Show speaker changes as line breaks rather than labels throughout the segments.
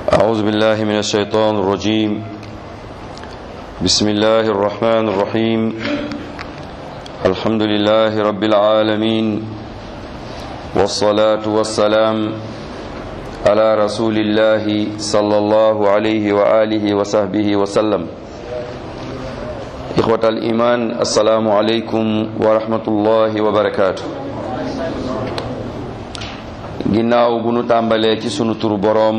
أعوذ بالله من الشيطان الرجيم بسم الله الرحمن الرحيم الحمد لله رب العالمين والصلاة والسلام على رسول الله صلى الله عليه وآله وصحبه وسلم إخوة الإيمان السلام عليكم ورحمة الله وبركاته ginnaaw bu nu tàmbalee ci sunu turu boroom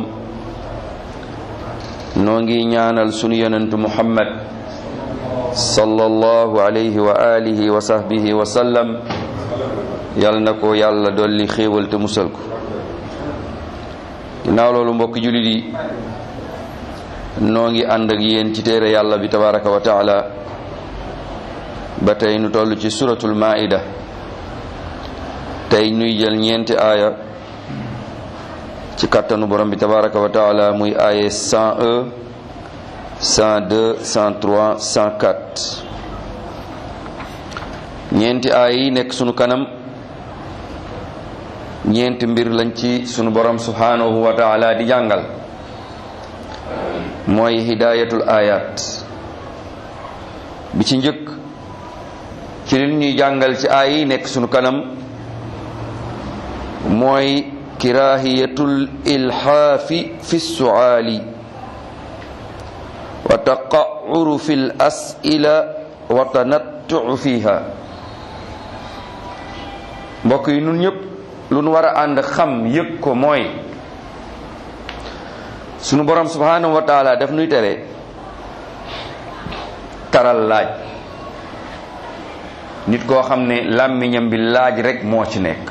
noo ngi ñaanal sunu yonentu muhammad sallallahu alayhi wa alihi wa sahbihi wa sallam yal na ko yàlla dolli xéewal te musal ko ginnaaw loolu mbokki jullit yi noo ngi ànd ak yéen ci téere yàlla bi tabaraka wa taala ba tey nu toll ci suratul maida tey nuy jël ñeenti aaya ci kattanu borom bi tabaraka wa taala muy aaye 101 102 103 104 ñeenti aaya yi nekk sunu kanam ñeenti mbir lañ ci sunu borom subhanahu wa taala di jàngal mooy hidayatul ayat bi ci njëkk ci li ñuy jàngal ci aaya yi nekk sunu kanam mooy kirahiyatul ilhaafi fi suaali wa taqauru fi l asila wa tanattuu fiha mbokk yi nun ñëpp lu nu war a ànd xam yëg ko mooy sunu borom subhanahu wa taala daf nuy tere taral laaj nit koo xam ne làmmiñam bi laaj rek moo ci nekk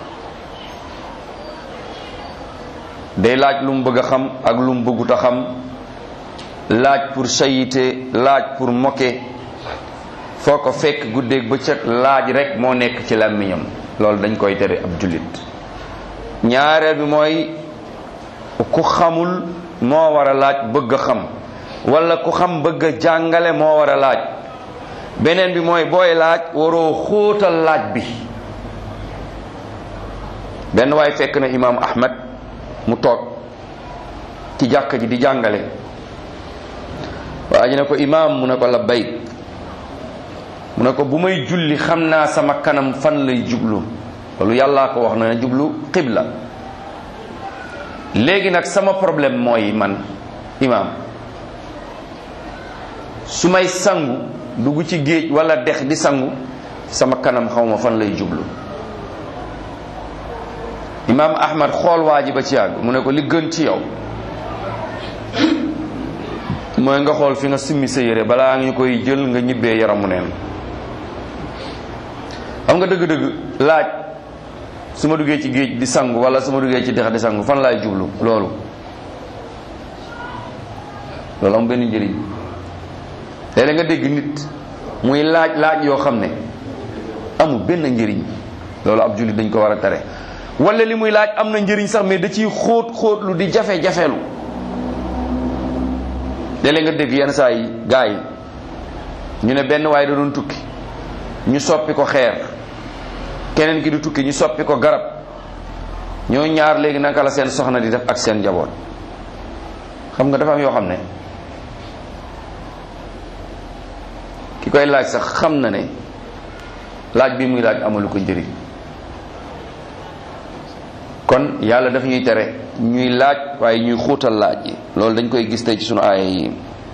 day laaj lu mu bëgg a xam ak lu mu bëggut a xam laaj pour sayite laaj pour moke foo ko fekk guddeeg bëccëg laaj rek moo nekk ci làmmiñam loolu dañ koy tere ab jullit ñaareel bi mooy ku xamul moo war a laaj bëgg a xam wala ku xam bëgg a jàngale moo war a laaj beneen bi mooy booy laaj waroo xóotal laaj bi benn waay fekk na imaam Ahmad mu toog ci jàkka ji di jàngale waa ji ne ko imaam mu ne ko labbayk mu ne ko bu may julli xam naa sama kanam fan lay jublu loolu yàllaa ko wax na ne jublu xibla léegi nag sama problème mooy man imaam su may sangu dugg ci géej wala dex di sangu sama kanam xawma fan lay jublu imaam ahmad xool waa ji ba ci yàgg mu ne ko li gën ci yow mooy nga xool fi nga simmi sa yére balaa nga koy jël nga ñibbee yaramu neen xam nga dëgg-dëgg laaj su ma duggee ci géej di sangu wala su ma duggee ci dex di sangu fan laay jublu loolu loolu am benn njëriñ léeg nga dégg nit muy laaj laaj yoo xam ne amul benn njëriñ loolu ab jullit dañ ko war a tere wala li muy laaj am na njëriñ sax mais da ciy xóot xóotlu di jafe-jafelu léeg nga dégg yenn saa yi gaa yi ñu ne benn waaye da doon tukki ñu soppi ko xeer keneen ki di tukki ñu soppi ko garab ñoo ñaar léegi naka la seen soxna di def ak seen njaboot xam nga dafa am yoo xam ne ki koy laaj sax xam na ne laaj bi muy laaj amalu ko njëriñ kon yàlla daf ñuy tere ñuy laaj waaye ñuy xuutal laaj yi loolu dañ koy gis tey ci sunu aaya yi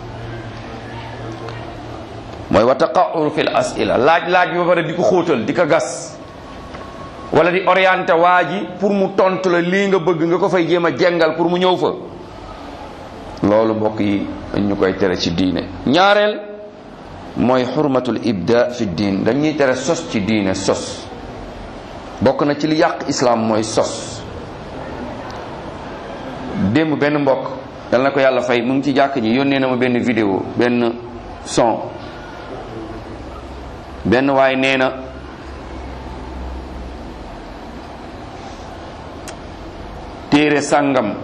mooy wa taqaur fil asila laaj laaj bi ba pare di ko xóotal di ko gas wala di orienté waa ji pour mu tontu la lii nga bëgg nga ko fay jéem a jengal pour mu ñëw fa loolu mbokk yi dañ ñu koy tere ci diine ñaareel mooy xurmatul ibda fi diin dañuy tere sos ci diine sos bokk na ci li yàq islam mooy sos démb benn mbokk dal na ko yàlla fay mu ngi ci jàkk ji yónnee na ma benn vidéo benn son benn waay nee na téere sàngam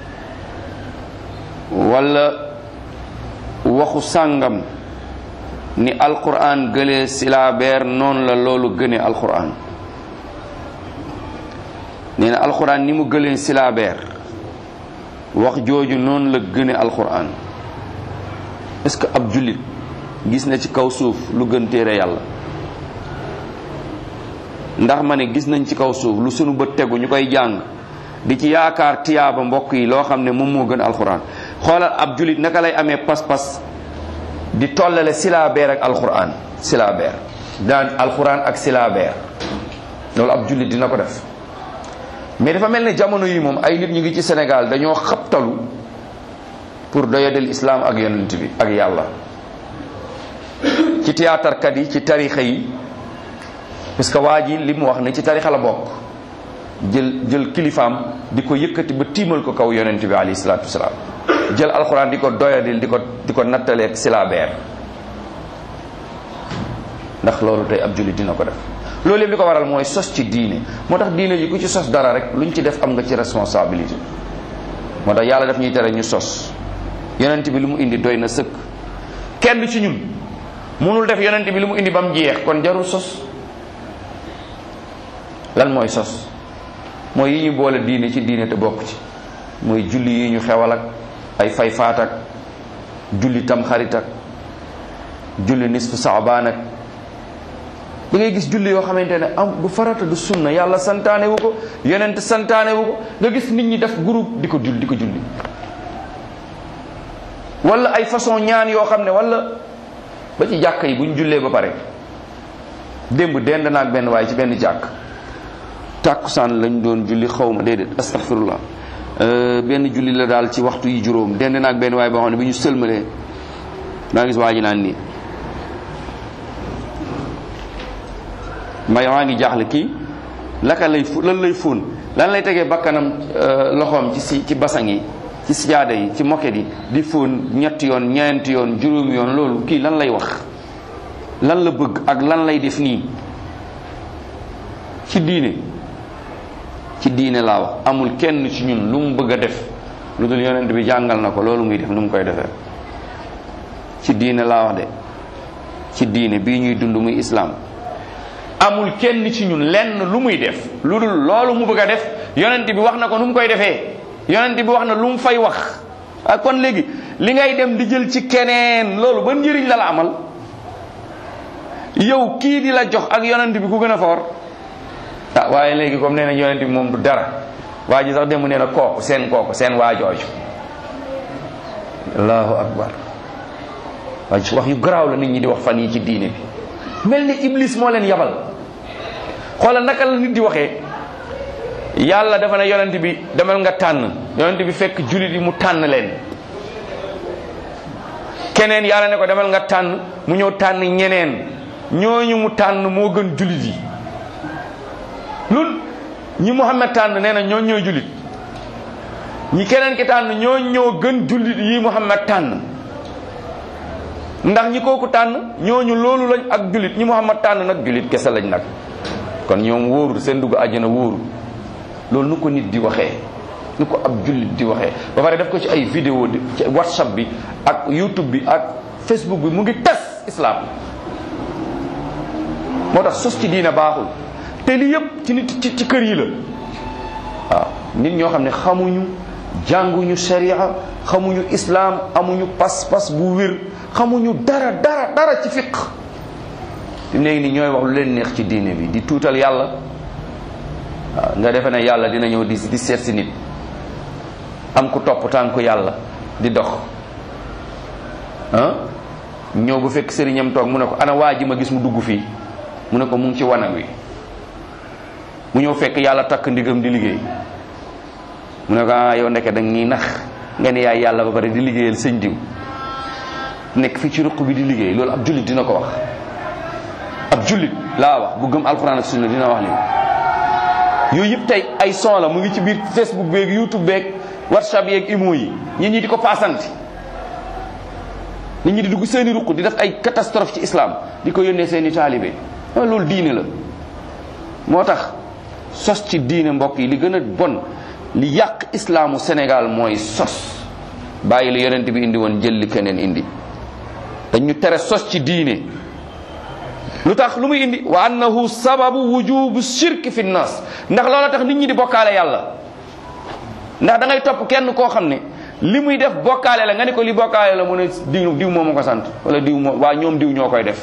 walla waxu sàngam ni alquran gëlee silaabeer noonu la loolu gënee alquran nee na alquran ni mu gëlee silaabeer wax jooju noonu la gëne alquran est-ce que ab jullit gis na ci kaw suuf lu gën téere yàlla ndax ma ne gis nañ ci kaw suuf lu sunu bët tegu ñu koy jàng di ci yaakaar tiyaaba mbokk yi loo xam ne moom moo gën alquran xoolal ab jullit naka lay amee pas-pas di tollale silaabeer ak alquran silaabeer daan alquran ak silaabeer loolu ab jullit dina ko def mais dafa mel ne jamono yi moom ay nit ñu ngi ci Sénégal dañoo xabtalu pour doyadel islam ak yonent bi ak yàlla ci théâtre kat yi ci tarixa yi parce que waa ji li mu wax ne ci tarixa la bokk jël jël kilifaam di ko yëkkati ba tiimal ko kaw yonent bi alayhi salaatu wasalaam jël alxuraan di ko doyadil di ko di ko nattaleeg silabeer ndax loolu tey ab jullit dina ko def loolu yëpp li ko waral mooy sos ci diine moo tax diine ji ku ci sos dara rek luñ ci def am nga ci responsabilité moo tax yàlla daf ñuy tere ñu sos yonent bi li mu indi doy na sëkk kenn ci ñun mënul def yonent bi li mu indi ba mu jeex kon jarul sos lan mooy sos mooy yi ñu boole diine ci diine te bokk ci mooy julli yi ñu xewal ak ay fay faat ak julli tam xarit ak julli nisfu saabaan ak da ngay gis julli yoo xamante ne am du farata du sunna yàlla santaane wu ko yonent santaane wu ko nga gis nit ñi def groupe di ko julli di ko julli wala ay façon ñaan yoo xam ne wala ba ci jàkk yi bu ñu jullee ba pare démb dend naag benn waaye ci benn jàkk tàkkusaan lañ doon julli xaw ma déedéet astaghfirullah benn julli la daal ci waxtu yi juróom dend naag benn waaye boo xam ne bi ñu sëlmalee maa gis waa ji naan nii may maa ngi jaaxle kii laka lay fu lan lay fóon lan lay tegee bakkanam loxoom ci si ci basang yi ci sijaada yi ci moket yi di fóon ñetti yoon ñeenti yoon juróomi yoon loolu kii lan lay wax lan la bëgg ak lan lay def nii ci diine ci diine laa wax amul kenn ci ñun lu mu bëgg a def lu dul yonent bi jàngal na ko loolu muy def nu mu koy defee ci diine laa wax de ci diine bii ñuy dund muy islaam amul kenn ci ñun lenn lu muy def lu dul loolu mu bëgg a def yonent bi wax na ko nu mu koy defee yonent bi wax na lu mu fay wax ak kon léegi li ngay dem di jël ci keneen loolu ban njëriñ la la amal yow kii di la jox ak yonent bi ku gën a foor ah waaye léegi comme nee na yonent bi moom du dara waa ji sax dem nee na kooku seen kooku seen waajooju allahu akbar waa ji wax yu garaaw la nit ñi di wax fan yi ci diine bi mel ni iblis moo leen yabal xoolal naka la nit di waxee yàlla dafa ne yonent bi demal nga tànn yonent bi fekk jullit yi mu tànn leen keneen yàlla ne ko demal nga tànn mu ñëw tànn ñeneen ñooñu mu tànn moo gën jullit yi lun ñi Muhammad tànn nee na ñoo ñooy jullit ñi keneen ki tànn ñoo ñoo gën jullit yi Muhammad tànn ndax ñi kooku tànn ñooñu loolu lañ ak jullit ñi Muhammad tànn nag jullit kese lañ nag kon ñoom wóorul seen dugg àjjana wóorul loolu nu ko nit di waxee nu ko ab jullit di waxee ba pare def ko ci ay vidéo di ci whatsapp bi ak youtube bi ak facebook bi mu ngi tas islam moo tax sos ci diina baaxul te li yëpp ci nit ci ci kër yi la waaw nit ñoo xam ne xamuñu jànguñu sharia xamuñu islam amuñu pas-pas bu wér xamuñu dara dara dara ci fiq fi léegi ni ñooy wax lu leen neex ci diine bi di tuutal yàlla waaw nga defe ne yàlla dina ñëw di di seet si nit am ku topp tànku yàlla di dox ah ñëw bu fekk sëriñam toog mu ne ko ana waa ji ma gis mu dugg fii mu ne ko mu ngi ci wanag wi mu ñëw fekk yàlla takk ndigam di liggéey mu ne ko ah yow ndeke da ñuy nax nga ne yaay yàlla ba pare di liggéeyal sëñ diw nekk fii ci ruq bi di liggéey loolu ab jullit dina ko wax ab jullit laa wax bu gëm alxuraan ak sunna dina wax li yooyu yëpp tey ay son la mu ngi ci biir facebook beeg youtube beeg whatsapp yeeg imo yi nit ñi di ko paasanti nit ñi di dugg seeni ruq di def ay catastrophe ci islam di ko yónnee seeni taalibe loolu diine la moo tax sos ci diine mbokk yi li gën a bon li yàq islaamu Sénégal mooy sos bàyyi li yonent bi indi woon jël li keneen indi dañu tere sos ci diine lu tax lu muy indi wa annahu sababu wujubu shirk fi nnas ndax loola tax nit ñi di bokkaale yàlla ndax da ngay topp kenn koo xam ne li muy def bokkaale la nga ne ko li bokkaale la mu ne diw diw moo ma ko sant wala diw moo waa ñoom diw ñoo koy def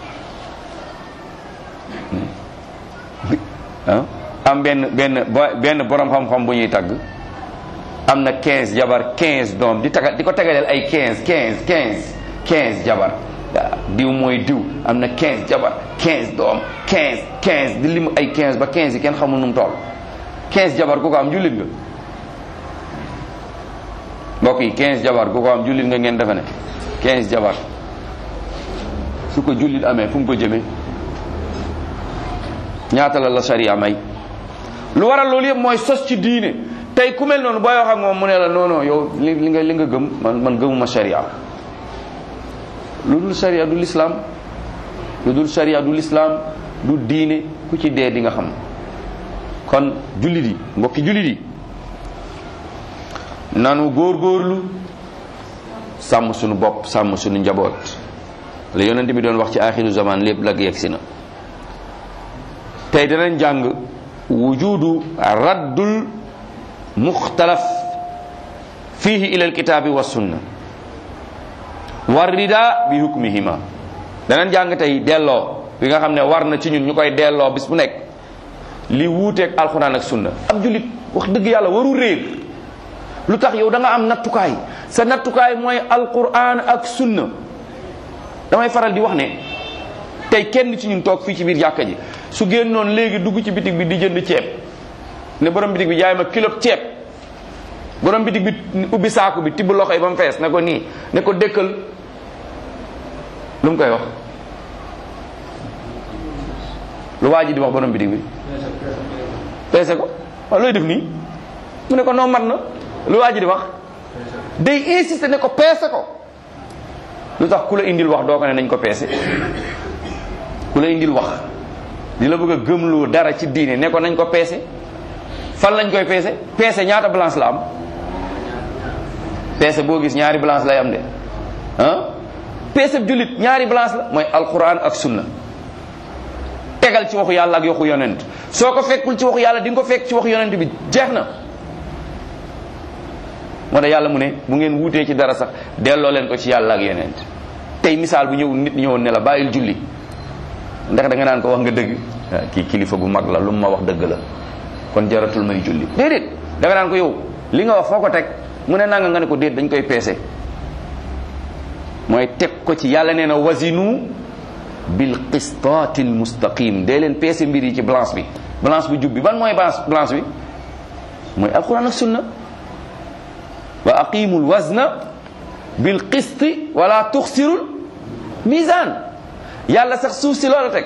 ah am benn benn benn borom xam-xam bu ñuy tagg am na 15 jabar 15 doom di taga di ko tegaleel ay 15 15 15 15 jabar diw mooy diw am na 15 jabar 15 doom 15 15 di lim ay 15 ba 15 yi kenn xamul nu mu toll 15 jabar ku ko am jullit nga mbokk yi 15 jabar ku ko am jullit nga ngeen defe ne 15 jabar su ko jullit amee fu mu ko jëmee ñaata la la sharia may lu waral loolu yëpp mooy sos ci diine tey ku mel noonu booy wax ak moom mu ne la non non yow li li nga li nga gëm man man gëmuma sharia lu dul sharia du lislaam lu dul sharia du lislaam du diine ku ci dee di nga xam kon jullit yi mbokki jullit yi nanu góorgóorlu sàmm suñu bopp sàmm suñu njaboot la yonent bi doon wax ci axiru zaman lépp lag yegsi na tey danañ jàng wujudu raddul muxtalaf fihi ila alkitabi wa sunna war rida bi hukmihima danañ jàng tey delloo bi nga xam ne war na ci ñun ñu koy delloo bis bu nekk li wuuteeg alxuraan ak sunna ab jullit wax dëgg yàlla waru réer lu tax yow da nga am nattukaay sa nattukaay mooy alquran ak sunna damay faral di wax ne tey kenn ci ñun toog fii ci biir jàkka ji su génnoon léegi dugg ci bitig bi di jënd ceeb ne borom bitig bi jaay ma kilo ceeb borom bitig bi ubbi saaku bi tibb loxo yi ba mu fees ne ko nii ne ko dëkkal lu mu koy wax lu waa ji di wax borom bitig bi peese ko waaw looy def nii mu ne ko noo mat na lu waa ji di wax day insister ne ko peese ko lu tax ku la indil wax doo ko ne nañ ko peese ku la indil wax di la bëgg a gëmloo dara ci diine ne ko nañ ko peese fan lañ koy peese peese ñaata balance la am peese boo gis ñaari balance lay am de ah peese jullit ñaari balance la mooy alquran ak sunna tegal ci waxu yàlla ak waxu yonent soo ko fekkul ci waxu yàlla di nga ko fekk ci waxu yonent bi jeex na moo tax yàlla mu ne bu ngeen wuutee ci dara sax delloo leen ko ci yàlla ak yonent tey misaal bu ñëw nit ñëwoon ne la bàyyil julli ndax da nga naan ko wax nga dëgg kii kilifa gu mag la lu mu ma wax dëgg la kon jaratul may julli déedéet da nga naan ko yow li nga wax foo ko teg mu ne nanga nga ne ko déet dañ koy peese mooy teg ko ci yàlla nee na wasinu bil qistaati al mustaqim dee leen peese mbir yi ci balance bi balance bi jub bi ban mooy balance balance bi mooy alquran ak sunna wa aqimul wazna bil qisti wala tuxsirul mizan yàlla sax suuf si loola teg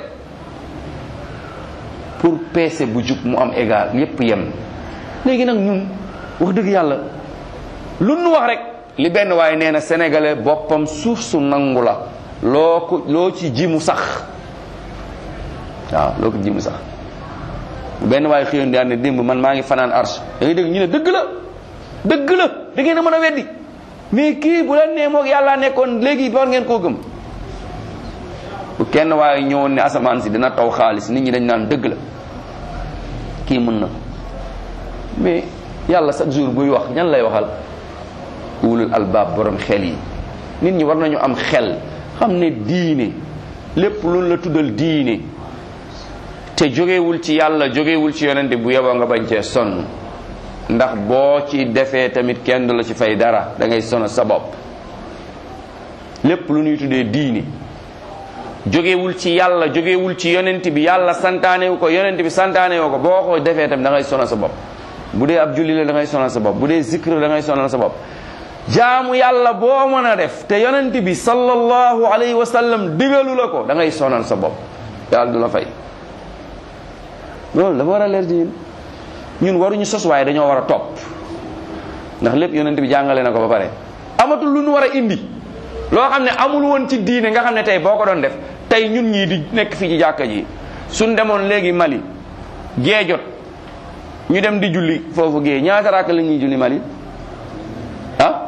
pour peese bu jub mu am égal yépp yem léegi nag ñun wax dëgg yàlla lu nu wax rek li benn waaye nee na sénégalais boppam suuf su nangu la loo ko loo ci ji mu sax waaw loo ko ji mu sax benn waaye xëyoon di ne démb man maa ngi fanaan arche da ngay dégg ñu ne dëgg la dëgg la da ngeen a mën a weddi mais kii bu leen nee moog yàlla nekkoon léegi war ngeen koo gëm bu kenn waaye ñëwoon ne asamaan si dina taw xaalis nit ñi dañ naan dëgg la kii mën na mais yàlla chaque jour buy wax ñan lay waxal ulul albaab borom xel yi nit ñi war nañu am xel xam ne diine lépp lu la tuddal diine te jógewul ci yàlla jógewul ci yonente bu yeboo nga bañ cee sonn ndax boo ci defee tamit kenn du la ci fay dara da ngay sono sa bopp lépp lu ñuy tuddee diine jógewul ci yàlla jógewul ci yonent bi yàlla santaanewu ko yonent bi santaanewu ko boo ko defee tamit da ngay sonal sa bopp bu dee ab julli la da ngay sonal sa bopp bu dee zikr da ngay sonal sa bopp jaamu yàlla boo mën a def te yonent bi sallallahu alayhi wa sallam digalu la ko da ngay sonal sa bopp yàlla du la fay loolu dafa war a leer ci ñun ñun waruñu sos waaye dañoo war a topp ndax lépp yonent bi jàngale na ko ba pare amatul lu ñu war a indi loo xam ne amul woon ci diine nga xam ne tey boo ko doon def tey ñun ñii di nekk fii ci jàkka ji suñ demoon léegi Mali gee jot ñu dem di julli foofu gee ñaata raak la ñuy julli Mali ah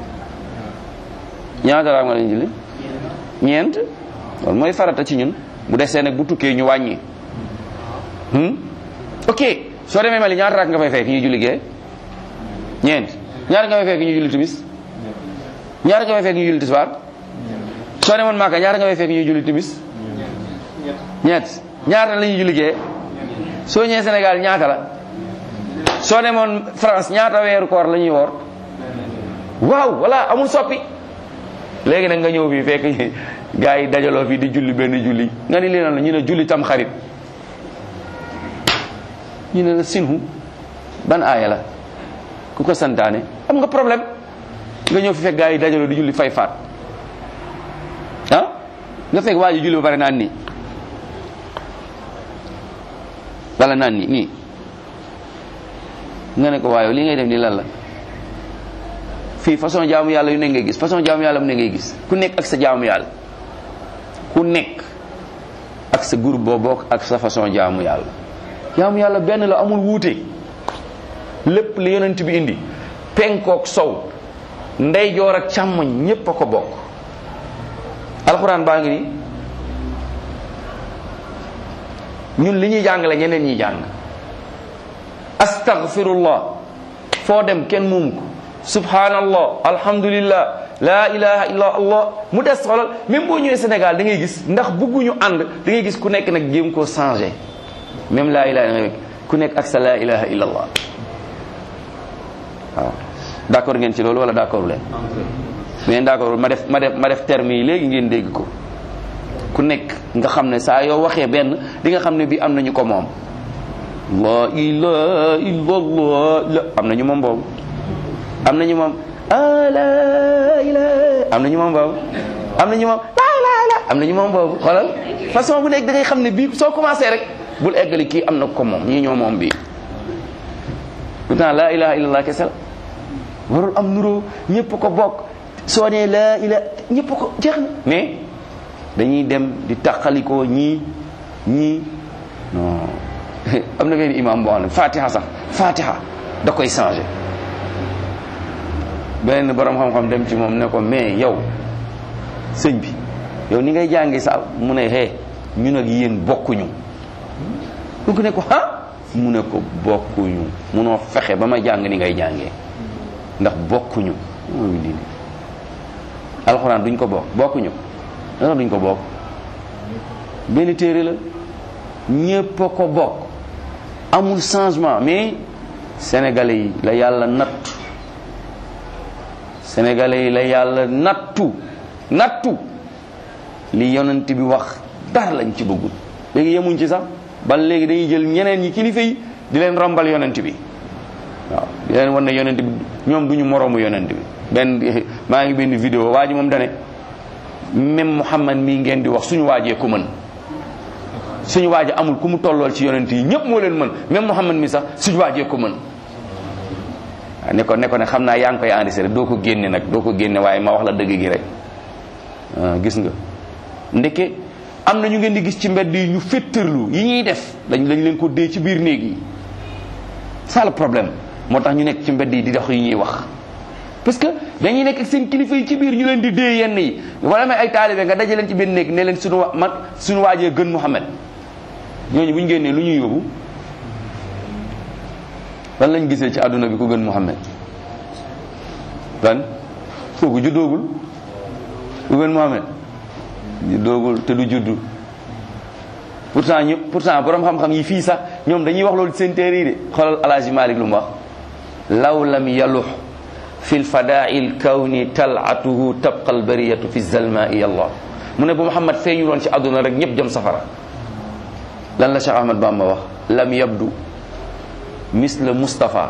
ñaata raak la ñuy julli ñeent loolu mooy farata ci ñun bu desee nag bu tukkee ñu wàññi ok soo demee Mali ñaata raak nga fay fekk ñuy julli gee ñeent ñaata nga fay fekk ñu julli timis ñaata nga fay fekk ñu julli tisbaar soo demoon Màkka ñaata nga fay fekk ñu julli timis ñeent ñaata la ñuy julli gee soo ñëwee Sénégal ñaata la soo demoon France ñaata weeru koor la ñuy woor waaw voilà amul soppi léegi nag nga ñëw fii fekk gars yi dajaloo fii di julli benn julli nga ni lii lan la ñu ne julli tam xarit ñu ne la sinhu ban aaya la ku ko santaane am nga problème nga ñëw fi fekk gars yi dajaloo di julli fay faat ah nga fekk waa ji julli ba pare naan nii wala naan nii nii nga ne ko waaye li ngay def nii lan la fii façon jaamu yàlla yu ne ngay gis façon jaamu yàlla mu ne ngay gis ku nekk ak sa jaamu yàlla ku nekk ak sa groupe boo bokk ak sa façon jaamu yàlla jaamu yàlla benn la amul wuute lépp li yonent bi indi penkook sow ndeyjoor ak càmmoñ ñépp a ko bokk alxuraan baa ngi nii ñun li ñuy jàngale ñeneen ñi jàng astaghfirullah foo dem kenn moomu ko subhanallah alhamdulillah la ilaha illa allah mu des xoolal même boo ñëwee Sénégal da ngay gis ndax bëgguñu ànd da ngay gis ku nekk nag jéem koo changé même la ilaha illa ku nekk ak sa la ilaha illa allah waaw d'accord ngeen ci loolu wala d'accord leen mais d'accord ma def ma def ma def terme yi léegi ngeen dégg ko ku nekk nga xam ne saa yoo waxee benn di nga xam ne bii am nañu ko moom la ilaha illallah la am nañu moom boobu am nañu moom ah la ilaha am nañu moom boobu am nañu moom la ilaha illa am nañu moom boobu xoolal façon bu nekk da ngay xam ne bii soo commencé rek bul eggali kii am na ko moom ñii ñoo moom bii pourtant la ilaha illallah kese la warul am nuroo ñëpp ko bokk soo nee la ilaha ñëpp ko jeex na mais dañuy dem di taqalikoo ñii ñii non am na benn imam boo xam ne fatiha sax fatiha da koy changé benn borom xam-xam dem ci moom ne ko mais yow sëñ bi yow ni ngay jàngi sa mu ne hee ñun ak yéen bokkuñu ku ne ko ah mu ne ko bokkuñu munoo fexe ba ma jàng ni ngay jàngee ndax bokkuñu mooy lii alxuraan duñ ko bokk bokkuñu dara duñ ko bokk benn téere la ñépp a ko bokk amul changement mais sénégalais yi la yàlla nattu sénégalais yi la yàlla nattu nattu li yonent bi wax dara lañ ci bëggul léegi yemuñ ci sax ban léegi dañuy jël ñeneen ñi kilifa yi di leen rombal yonent bi waaw di leen wan ne yonent bi ñoom duñu moroomu yonent bi benn maa ngi benn vidéo waa ji moom dane même Muhammad mii ngeen di wax suñu waajee ku mën suñu waaje amul ku mu tollool ci yonent yi ñëpp moo leen mën même Muhammad mi sax suñu waajee ku mën waaw ne ko ne ko ne xam naa yaa ngi koy enregistré doo ko génne nag doo ko génne waaye ma wax la dëgg gi rek gis nga ndeke am na ñu ngeen di gis ci mbedd yi ñu féttërlu yi ñuy def dañ lañ leen ko dee ci biir néeg yi ça le problème moo tax ñu nekk ci mbedd yi di dox yi ñuy wax parce que dañuy nekk ak seen kilifa yi ci biir ñu leen di dee yenn yi wala may ay taalibe nga daje leen ci benn néeg ne leen suñu wa man suñu waajee gën Muhammad ñooñu bu ñu génnee lu ñuy yóbbu lan lañ gisee ci àdduna bi ku gën Muhammad lan kooku juddoogul ku gën Muhammad juddoogul te du juddu pourtant ñu pourtant borom xam-xam yi fii sax ñoom dañuy wax loolu seen téere yi de xoolal alaaji Malik lu mu wax law lam yalux fi lfadaai lkawni talatuhu tabqa albariyatu fi zalmai allah mu ne bu Muhammad feeñu woon ci àdduna rek ñëpp jëm safara lan la Cheikh Ahmad Bamba wax lam yabdu misla Mustafa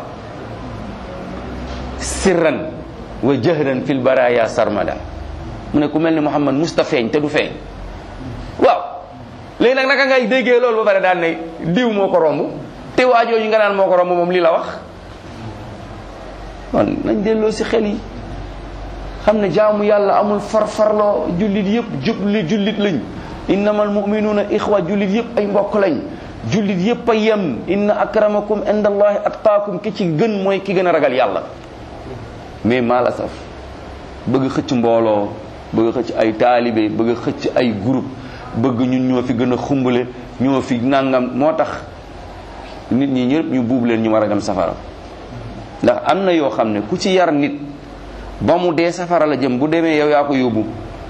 sirran wa jahran fi lbaraya sarmada mu ne ku mel ni Muhammad musta feeñ te du feeñ waaw léegi nag naka ngay déggee loolu ba pare daan ne diw moo ko romb te waajooju nga naan moo ko romb moom lii la wax kon nañ delloo si xel yi xam ne jaamu yàlla amul farfarloo jullit yëpp jubli jullit lañ innamal muminuuna ixwa jullit yëpp ay mbokk lañ jullit yëpp a yem inna akramakum inda allahi atqaakum ki ci gën mooy ki gën a ragal yàlla mais maa la saf bëgg xëcc mbooloo bëgg xëcc ay taalibe bëgg xëcc ay groupe bëgg ñun ñoo fi gën a xumbale ñoo fi nangam moo tax nit ñi ñëpp ñu buub leen ñu war a dem safara ndax am na yoo xam ne ku ci yar nit ba mu dee safara la jëm bu demee yow yaa ko yóbbu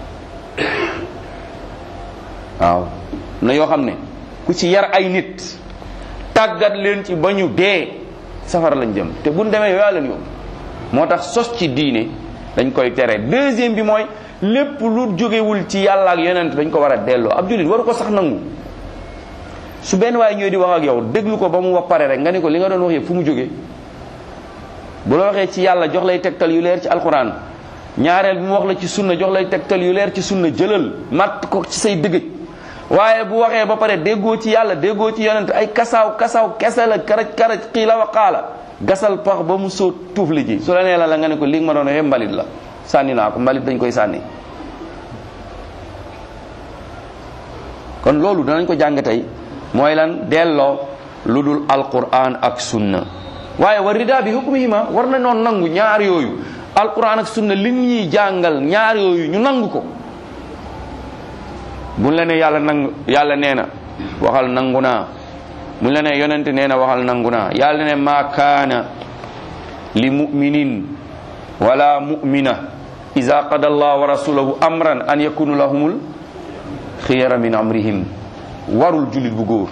waaw na yoo xam ne ku ci yar ay nit tàggat leen ci ba ñu dee safara lañ jëm te buñ demee yow yaa leen yóbbu moo tax sos ci diine dañ koy tere deuxième bi mooy lépp lu jógewul ci yàlla ak yonent dañ ko war a delloo ab jullit waru ko sax nangu su benn waaye ñëw di wax ak yow déglu ko ba mu wax pare rek nga ne ko li nga doon wax yëpp fu mu jógee bu la waxee ci yàlla jox lay tegtal yu leer ci alquran ñaareel bi mu wax la ci sunna jox lay tegtal yu leer ci sunna jëlal matt ko ci say dëgëj waaye bu waxee ba pare déggoo ci yàlla déggoo ci yonent ay kasaaw kasaaw kese la karaj karaj xiila wa qaala gasal pax ba mu soo tuuf li ji su la nee la la nga ne ko li nga ma doon waxee mbalit la sànni naa ko mbalit dañ koy sànni kon loolu danañ ko jàng tey mooy lan delloo lu dul alquran ak sunna waaye war rida bi hukmihima war na noon nangu ñaar yooyu alquran ak sunna li ñuy jàngal ñaar yooyu ñu nangu ko buñ la ne yàlla nangu yàlla nee na waxal nangu naa buñ la ne yonent nee na waxal nangu naa yàlla ne ma kaana li muminin wala mumina ida qada allah wa rasulahu amran an yakunu lahumul xiyara min amrihim warul jullit bu góor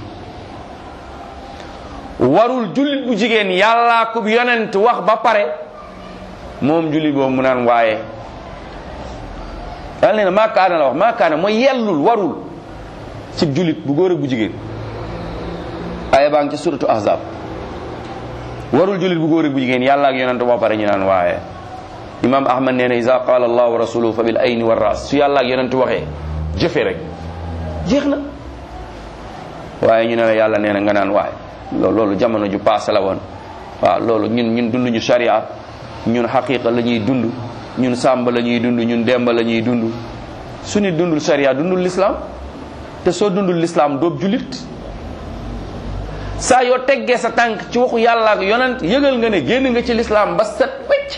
warul jullit bu jigéen yàllaa ko yonent wax ba pare moom jullit boobu mu naan waaye yàlla nee na maa kaana la wax maa kaana mooy yellul warul ci jullit bu góor ak bu jigéen aya baa ngi ci suratu ahzab warul jullit bu góor ak bu jigéen yàlla ak yonent ba pare ñu naan waaye imam ahmad nee na isa qaala allah wa rasuluhu fa bil ayni wa ras su yàlla ak yonent waxee jëfe rek jeex na waaye ñu ne la yàlla nee na nga naan waaye loolu loolu jamono ju paase la woon waaw loolu ñun ñun dunduñu sharia ñun xaqiqa la ñuy dund ñun sàmba la ñuy dund ñun demba la ñuy dund su ni dundul sharia dundul l'islam te soo dundul l'islam doob julit saa yoo teggee sa tànk ci waxu yàlla ak yonent yëgal nga ne génn nga ci l'islam ba set wecc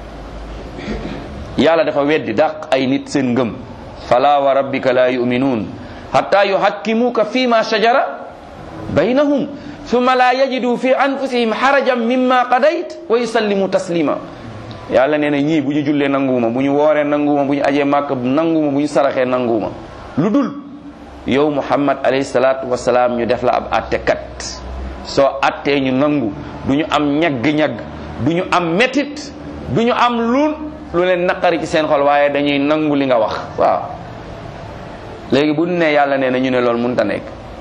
yàlla dafa weddi dàq ay nit seen ngëm fala wa rabbika la yuminuun hatta yuhakkimuka fi ma shajara baynahum thumma la yajidu fi anfusihim harajan mimma qadayt wa yusallimu taslima yàlla nee na ñii bu ñu jullee nanguwuma bu ñu wooree nanguwuma bu ñu ajee màkk nanguwuma bu ñu saraxee nanguwuma lu dul yow muhammad alayhi salaatu wasalaam ñu def la ab attekat soo attee ñu nangu du ñu am ñagg-ñagg du ñu am métit du ñu am lu lu leen naqari ci seen xol waaye dañuy nangu li nga wax waaw léegi bu ne yàlla nee na ñu ne loolu mënut a nekk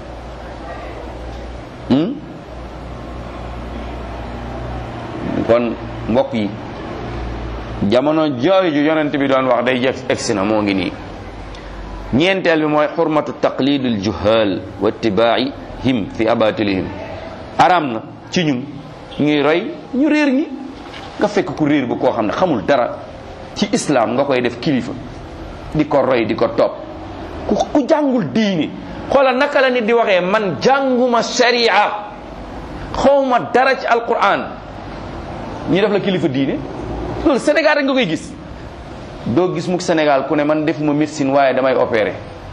kon mbokk yi jamono jooju yonent bi doon wax day jëf egsi na moo ngi nii ñeenteel bi mooy xurmatu taqlidul juhal wa ittibaihim fi abatilihim aram na ci ñun ñuy roy ñu réer ñi nga fekk ku réer bu koo xam ne xamul dara ci islam nga koy def kilifa di ko roy di ko topp ku ku jàngul diini xoolal naka la nit di waxee man jànguma sharia xawma dara ci alquran ñu def la kilifa diine loolu Sénégal rek nga koy gis doo gis mukk Sénégal ku ne man defuma médecine waaye damay opéré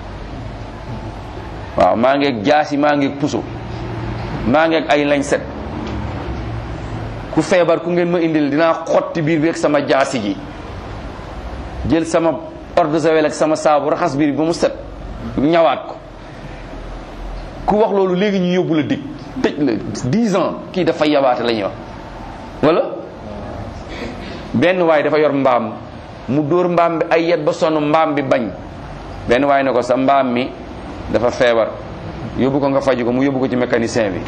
waaw maa ngeeg jaasi maa ngeeg puso maa ngeeg ay lañ set ku feebar ku ngeen ma indil dinaa xotti biir bi ak sama jaasi ji jël sama eau de javel ak sama saabu raxas biir bi ba mu set ñawaat ko ku wax loolu léegi ñu yóbbu la dig tëj la 10 ans kii dafa yabaate la ñuy wax wala benn waay dafa yor mbaam mu dóor mbaam bi ay yet ba sonn mbaam bi bañ benn waay ne ko sa mbaam mi dafa feebar yóbbu ko nga faju ko mu yóbbu ko ci mécanicien bi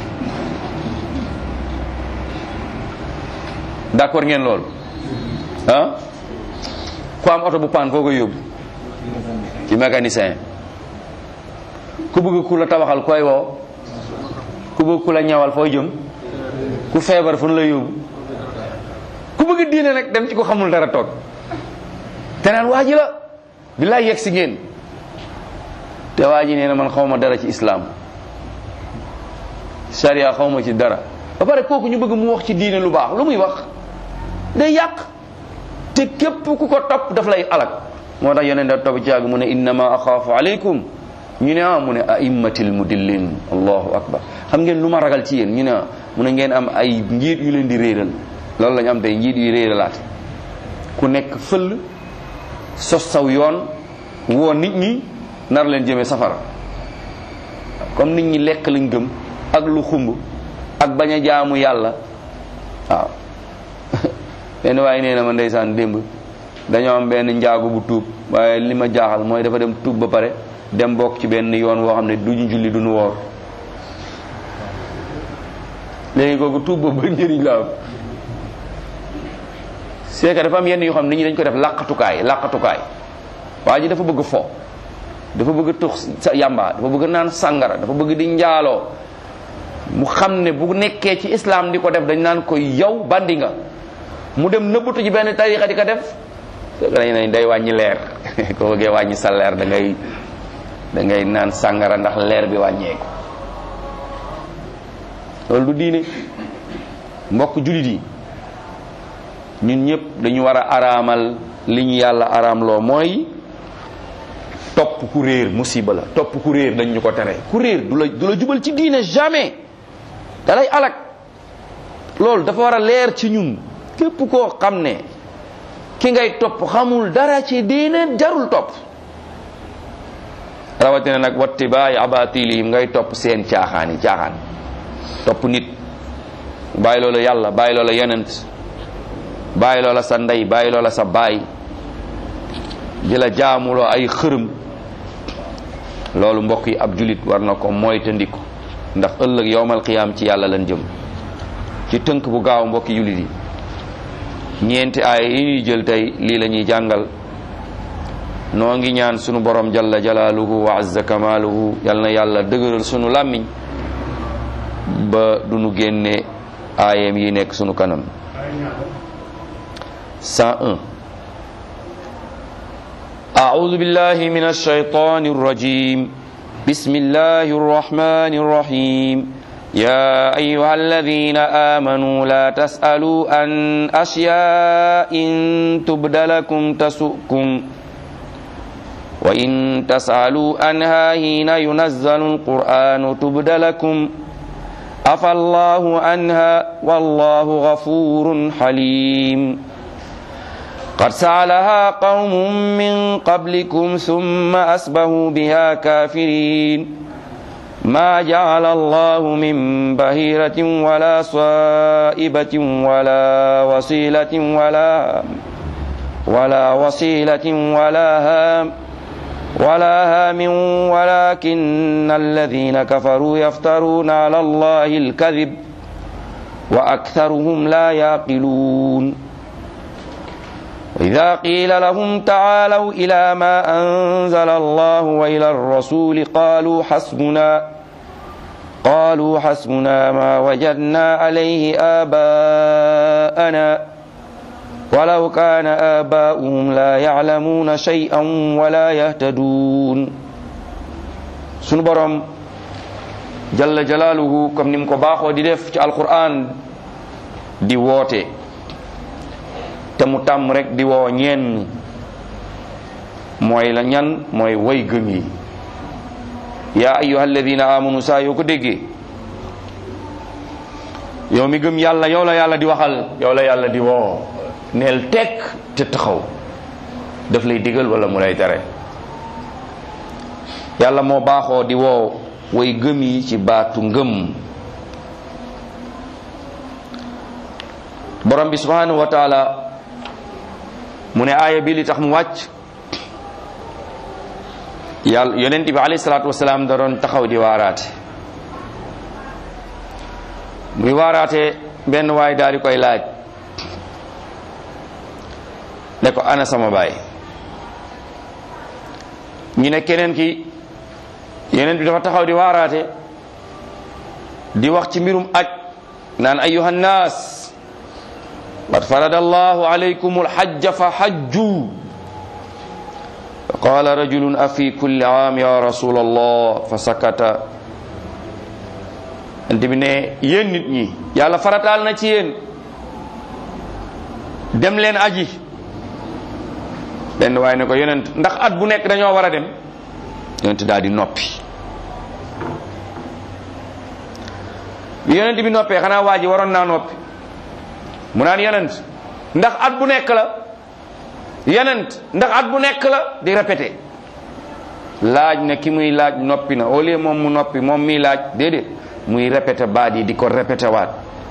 d'accord ngeen loolu ah ku am oto bu paan foo koy yóbbu ci mécanicien ku bëgg ku la tabaxal koy woo ku bëgg ku la ñawal foo jëm ku feebar fu nu la yóbbu ku bëgg diine nag dem ci ko xamul dara toog te naan waa ji la billaay yegg si ngeen te waa ji nee na man xawma dara ci islam sharia xawma ci dara ba pare kooku ñu bëgg mu wax ci diine lu baax lu muy wax day yàq te képp ku ko topp daf lay alak moo tax yeneen da topp ci yàgg mu ne innama axaafu aleykum ñu ne ah mu ne aimmatil mudillin allahu akbar xam ngeen lu ma ragal ci yéen ñu ne ah mu ne ngeen am ay njiit yu leen di réeral loolu lañu am tey njiit yi réeralaate ku nekk fëll sos saw yoon woo nit ñi nar leen jëmee safara comme nit ñi lekk lañ gëm ak lu xumb ak bañ a jaamu yàlla waaw benn waaye nee na ma ndeysaan démb dañoo am benn njaagu bu tuub waaye li ma jaaxal mooy dafa dem tuub ba pare dem bokk ci benn yoon woo xam ne duñu julli duñu woor léegi kooku tuub boobu ba njëriñ la am c'est que dafa am yenn yoo xam ne nit ñi dañ ko def làqatukaay làqatukaay waa ji dafa bëgg fo dafa bëgg tux sa yamba dafa bëgg naan sàngara dafa bëgg di njaaloo mu xam ne bu nekkee ci islam di ko def dañ naan ko yow bandi nga mu dem nëbbatu ci benn tarixa di ko def dañ nañ day wàññi leer ko bëggee wàññi sa leer da ngay da ngay naan sàngara ndax leer bi wàññeeku loolu du diine mbokk julit yi ñun ñëpp dañu war a araamal li ñu yàlla araamloo mooy topp ku réer musiba la topp ku réer dañ ñu ko tere ku réer du la du la jubal ci diine jamais da lay alak loolu dafa war a leer ci ñun képp koo xam ne ki ngay topp xamul dara ci diine jarul topp rawatina nag wattibaay abatilihim ngay topp seen caaxaan yi caaxaan topp nit bàyyi loola yàlla bàyyi loola yonent bàyyi loola sa ndey bàyyi loola sa baay di la jaamuloo ay xërëm loolu mbokk yi ab julit war na ko moytandiku ndax ëllëg yowmal qiyaam ci yàlla lan jëm ci tënk bu gaaw mbokki julit yi ñeenti aaya yi ñuy jël tey lii la ñuy jàngal noo ngi ñaan sunu borom jalla jalaaluhu wa azza kamaaluhu yal na yàlla dëgëral sunu làmmiñ ba du nu génne aayam yi nekk sunu kanam 101 أعوذ بالله من الشيطان الرجيم بسم الله الرحمن الرحيم يا أيها الذين آمنوا لا تسألوا عن أشياء إن تبد لكم تسؤكم وإن تسألوا عنها حين ينزل القرآن تبد لكم عفى الله عنها والله غفور حليم قد سألها قوم من قبلكم ثم أسبهوا بها كافرين ما جعل الله من بهيرة ولا صائبة ولا وصيلة ولا ولا وصيلة ولا هام ولا هام ولكن الذين كفروا يفترون على الله الكذب وأكثرهم لا يعقلون وإذا قيل لهم تعالوا إلى ما أنزل الله وإلى الرسول قالوا حسبنا قالوا حسبنا ما وجدنا عليه آباءنا ولو كان آباؤهم لا يعلمون شيئا ولا يهتدون sunu borom jalla jalaaluhu comme ni mu ko baaxoo di def ci alquran di woote te mu tàmm rek di woo ñenn mooy la ñan mooy way gëm yi yaa ayyuha alladina amanu saa yoo ko déggee yow mi gëm yàlla yow la yàlla di waxal yow la yàlla di woo neel tekk te taxaw daf lay digal wala mu lay tere yàlla moo baaxoo di woo way gëm yi ci baatu ngëm borom bi subhanahu wa taala mu ne aaya bi li tax mu wàcc yàlla yonent bi alayhi salaatu wasalaam da doon taxaw di waaraate muy waaraate benn waay daal di koy laaj ne ko ana sama baay ñu ne keneen ki yonent bi dafa taxaw di waaraate di wax ci mbirum aj naan ayuha nnaas qad farada allahu alaykum alhajja fa hajju fa qala rajulun afi kulli aam ya rasul allah fa sakata ant bi ne yéen nit ñi yàlla farataal na ci yéen dem leen aji benn waaye ne ko yonent ndax at bu nekk dañoo war a dem yonent daal di noppi bi yonent bi noppee xanaa waa ji waroon naa noppi mu naan yonent ndax at bu nekk la yonent ndax at bu nekk la di répété laaj na ki muy laaj noppi na au lieu moom mu noppi moom miy laaj déedéet muy répété baat yi di ko répété waat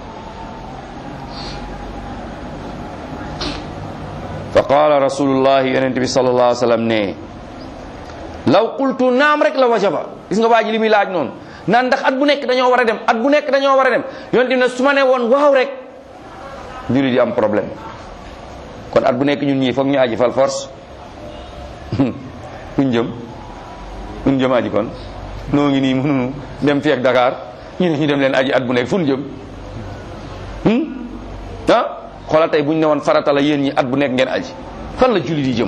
fa qaala rasulullahi yonent bi sallallahu alayhi wa sallam ne law qultu naam rek la wajaba gis nga waa ji li muy laaj noonu naan ndax at bu nekk dañoo war a dem at bu nekk dañoo war a dem yonent bi ne su ma ne woon waaw rek jullit yi am problème kon at bu nekk ñun ñii foog ñu aji fal force fuñ jëm fuñ jëm aji kon noo ngi nii mënunu dem fii ak Dakar ñu ne ñu dem leen aji at bu nekk fu ñu jëm ah xoolal tey bu ñu ne woon farata la yéen ñi at bu nekk ngeen aji fan la jullit yi jëm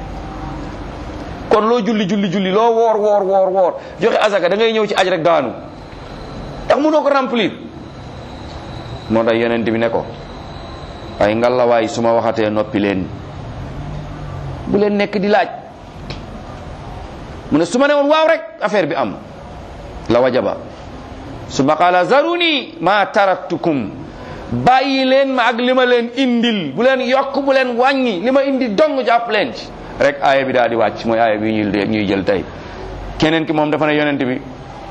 kon loo julli julli julli loo woor woor woor woor joxe azaka da ngay ñëw ci aj rek daanu ndax mënoo ko remplir moo tax yonent bi ne ko waaye ngalawaay su ma waxatee noppi leen bu leen nekk di laaj mu ne su ma ne woon waaw rek affaire bi am la wajaba su ma qaala zaruni ma taraktukum bàyyi leen ma ak li ma leen indil bu leen yokk bu leen wàññi li ma indi dong jàpp leen ci rek aaya bi daal di wàcc mooy aaya bi ñuy ñuy jël tey keneen ki moom dafa ne yonent bi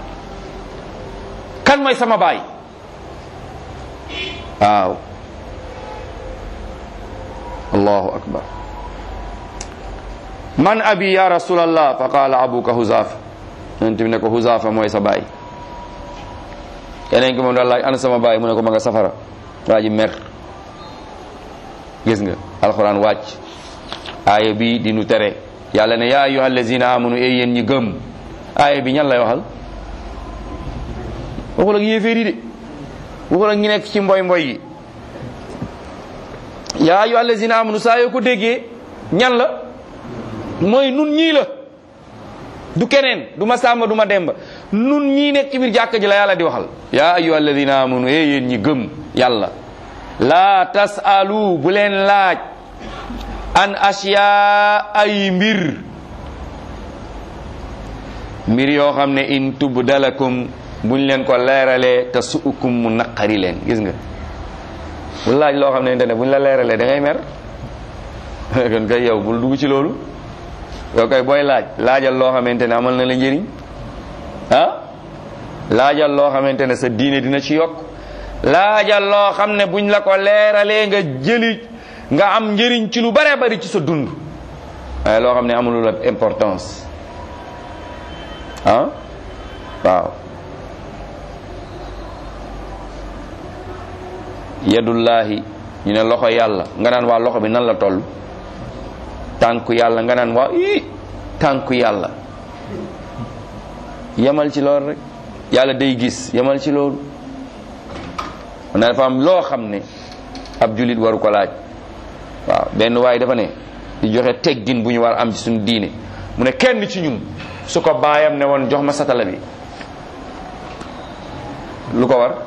kan mooy sama baay waaw allahu akbar man abi ya rasulallah fa qaala abuka huzafa yonent bi ne ko huzafa mooy sa baay keneen ki moom daal laaj ana sama baay mu ne ko ma nga safara waa ji mer gis nga alquran wàcc aaya bi di nu tere yàlla ne yaa ayyuha allazina amanu e yéen ñi gëm aaya bi ñan lay waxal waxul ak yéeféer yi de waxul ak ñi nekk ci mboy mboy yi yaa ayyuha allazina amanu saa yoo ko déggee ñan la mooy nun ñii la du keneen du ma sàmba du ma demba nun ñii nekk ci biir jàkka ji la yàlla di waxal yaa ayyuha alladina amanu e yéen ñi gëm yàlla laa tasalu bu leen laaj an asiya ay mbir mbir yoo xam ne in tubdalakum buñ leen ko leeralee te suukum mu naqari leen gis nga bu laaj loo xam ne ne buñ la leeralee da ngay mer kon kay yow bul dugg ci loolu yow kay booy laaj laajal loo xamante ne amal na la njëriñ ah laajal loo xamante ne sa diine dina ci yokk laajal loo xam ne buñ la ko leeralee nga jëli nga am njëriñ ci lu bare bari ci sa dund waaye loo xam ne amulul la importance ah waaw yadullahi ñu ne loxo yàlla nga naan waa loxo bi nan la toll tànku yàlla nga naan waa ii tànku yàlla yamal ci loolu rek yàlla day gis yamal ci loolu na dafa am loo xam ne ab julit waru ko laaj waaw benn waaye dafa ne di joxe teggin bu ñu war am ci suñu diine mu ne kenn ci ñun su ko baayam ne woon jox ma satala bi lu ko war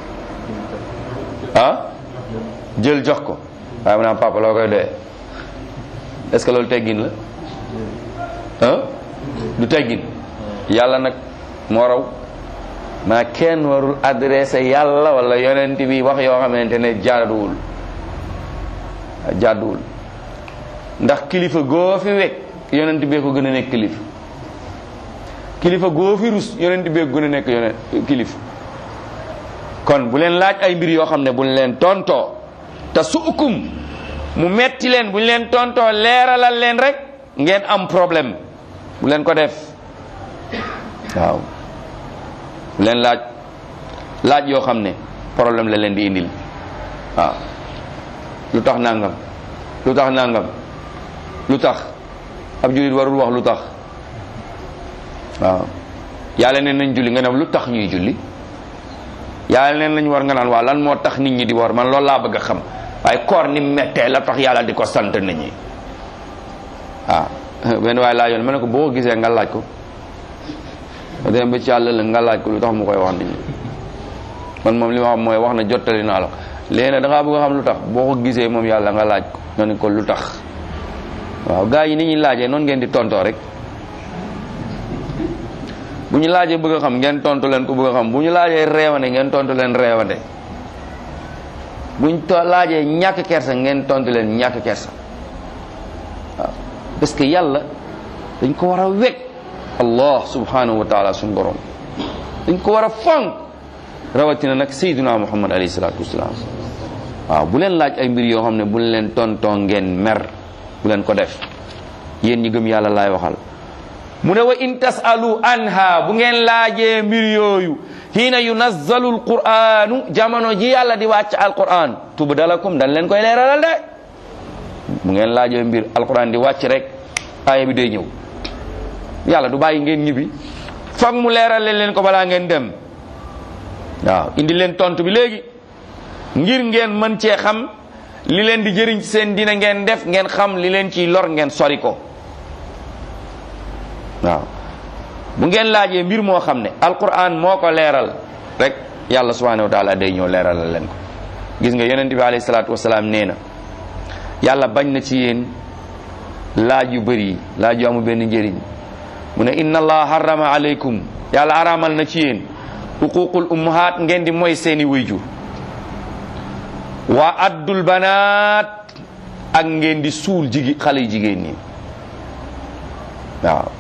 ah jël jox ko waaye mu naan papa loo koy doyee est-ce que loolu teggin la ah du teggin yàlla nag moo raw maa kenn warul adressé yàlla wala yonent bi wax yoo xamante ne jaaduwul jaaduwul ndax kilifa goo fi wekk yonent bee ko gën a nekk kilifa kilifa goo fi rus yonent bee ko gën a nekk yonent kilifa kon bu leen laaj ay mbir yoo xam ne buñ leen tontoo te su ukum mu metti leen bu ñu leen tontoo leeralal leen rek ngeen am problème bu leen ko def waaw bu leen laaj laaj yoo xam ne problème la leen di indil waaw lu tax nangam lu tax nangam lu tax ab jullit warul wax lu tax waaw yàlla neen nañ julli nga ne lu tax ñuy julli yàlla neen lañ war nga naan waaw lan moo tax nit ñi di war man loolu laa bëgg a xam waaye koor ni mettee la tax yàlla di ko sant nit ñi waaw benn waaye laajoon ma ne ko boo ko gisee nga laaj ko ba dem ba ci yàlla la nga laaj ko lu tax mu koy wax nit ñi man moom li ma xam mooy wax na jottali naa la léegi nag da ngaa bëgg a xam lu tax boo ko gisee moom yàlla nga laaj ko nga ne ko lu tax waaw gaa yi ni ñuy laajee noonu ngeen di tontoo rek bu ñu laajee bëgg a xam ngeen tontu leen ko bëgg a xam bu ñu laajee reewande ngeen tontu leen reewande buñ to laajee ñàkk kersa ngeen tontu leen ñàkk kersa waaw parce que yàlla dañ ko war a wekk allah subhanahu wa taala suñu borom dañ ko war a fonk rawatina nag sayyiduna muhammad alayhi salatu wasalaam waaw bu leen laaj ay mbir yoo xam ne bu leen tontoo ngeen mer bu leen ko def yéen ñi gëm yàlla laay waxal mu ne wa in tasalu anha bu ngeen laajee mbir yooyu hiina yunazzalu alquranu jamono ji yàlla di wàcc alquran tubdalakum dañ leen koy leeralal de bu ngeen laajee mbir alquran di wàcc rek aaya bi day ñëw yàlla du bàyyi ngeen ñibbi foog mu leeral leen ko balaa ngeen dem waaw indi leen tontu bi léegi ngir ngeen mën cee xam li leen di jëriñ ci seen dina ngeen def ngeen xam li leen ciy lor ngeen sori ko waaw bu ngeen laajee mbir moo xam ne alquran moo ko leeral rek yàlla subhanahu wa taala day ñëw leeralal leen ko gis nga yonent bi alayhi salaatu wasalaam nee na yàlla bañ na ci yéen laaj yu bëri laaj yu amul benn njëriñ mu ne inna allah harrama alaykum yàlla araamal na ci yéen uququl ummahat ngeen di mooy seeni wayjur waa addul banaat ak ngeen di suul jigi xale yu jigéen ñi waaw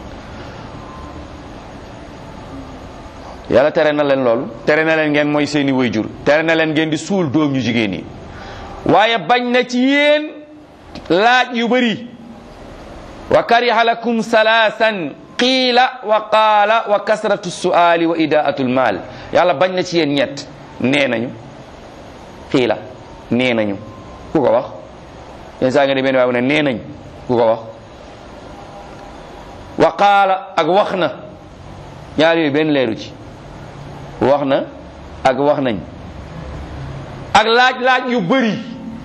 yàlla tere na leen loolu tere na leen ngeen mooy seeni wayjur tere na leen ngeen di suul doom ñu jigéen yi waaye bañ na ci yéen laaj yu bëri wa kariha lakum salaasan qiila wa qaala wa kasratu suali wa idaatu lmaal yàlla bañ na ci yéen ñett nee nañu qiila nee nañu ku ko wax yenn saa nga de benn waaye ne nee nañ ku ko wax wa qaala ak wax na ñaar yooyu benn leeru ci wax na ak wax nañ ak laaj-laaj yu bëri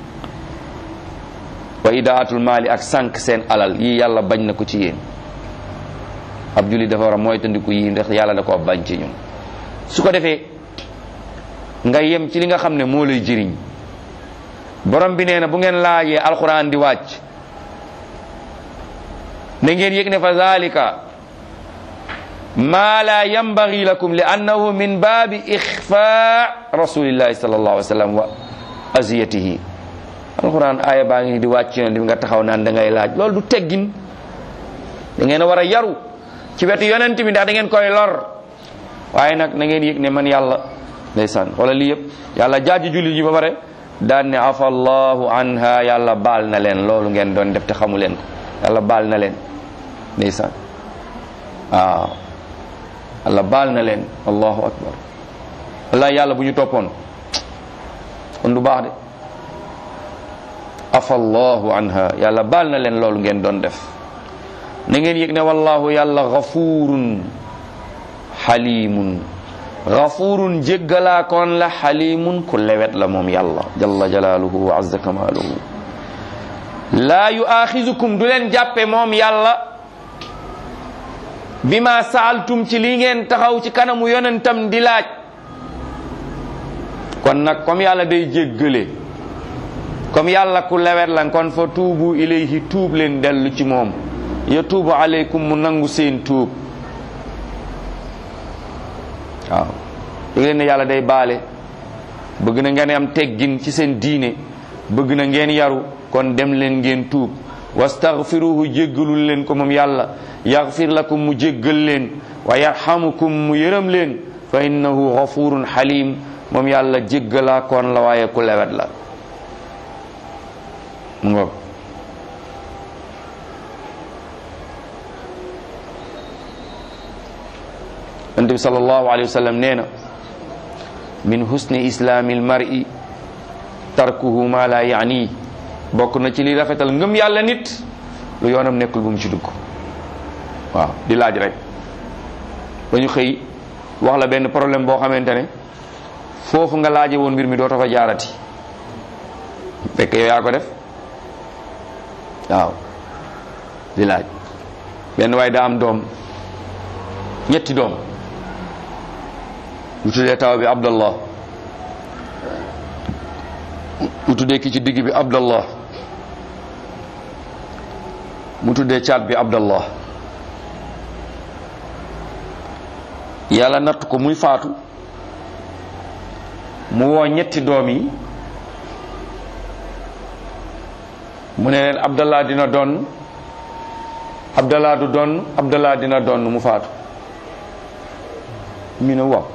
wa idaatul maali ak sànq seen alal yii yàlla bañ na ko ci yéen ab julli dafa war a moytandiku yii ndax yàlla da koo bañ ci ñun su ko defee nga yem ci li nga xam ne moo lay jëriñ borom bi nee na bu ngeen laajee alquran di wàcc na ngeen yëg ne fa zalika ma la yambagi lakum li annahu min baabi ixfa rasulillahi sallallahu alayhi wa sallam wa aziyatihi alquran aaya baa ngi di wàcc yoon di nga taxaw naan da ngay laaj loolu du teggin da ngeen a war a yaru ci wetu yonent bi ndax da ngeen koy lor waaye nag na ngeen yëg ne man yàlla ndeysaan wala lii yëpp yàlla jaaji julli ji ba pare daan ne afa allahu anha yàlla baal na leen loolu ngeen doon def te xamu leen ko yàlla baal na leen ndeysaan waaw yàlla baal na leen allahu akbar wallahi yàlla bu ñu toppoon kon du baax de afa allahu anha yàlla baal na leen loolu ngeen doon def na ngeen yëg ne wallahu yàlla gafurun xalimun gafurun jéggalaakoon la xalimun ku lewet la moom yàlla jalla jalaaluhu wa azza kamaaluhu laa yuaaxizukum du leen jàppe moom yàlla bima saaltum ci li ngeen taxaw ci kanamu yonentam di laaj kon nag comme yàlla day jéggale comme yàlla ku lewet la kon fa tuubu ilayhi tuub leen dellu ci moom yatuubu aleykum mu nangu seen tuub waaw dégg leen ne yàlla day baale bëgg na ngeen am teggin ci seen diine bëgg na ngeen yaru kon dem leen ngeen tuub wastaghfiruhu jéggalul leen ko moom yàlla yaghfir lakum mu jéggal leen wa yarhamukum mu yërëm leen fa innahu ghafurun halim moom yàlla jéggalaa koon la waaye ku lewet la mu ngoog yonent bi sallallahu alayhi wa sallam nee na min husni islaami almar'i tarkuhu ma la yaani bokk na ci li rafetal ngëm yàlla nit lu yoonam nekkul bu mu ci dugg waaw di laaj rek ba ñu xëy wax la benn problème boo xamante ne foofu nga laaje woon mbir mi doo fa jaarati fekk yow yaa ko def waaw di laaj benn waaye daa am doom ñetti doom mu tuddee taw bi abdallah mu tuddee ki ci digg bi abdallah mu tuddee caat bi abdallah yàlla natt ko muy faatu mu woo ñetti doom yi mu ne leen abdallah dina donn abdallah du donn abdallah dina donn mu faatu ñu ne waaw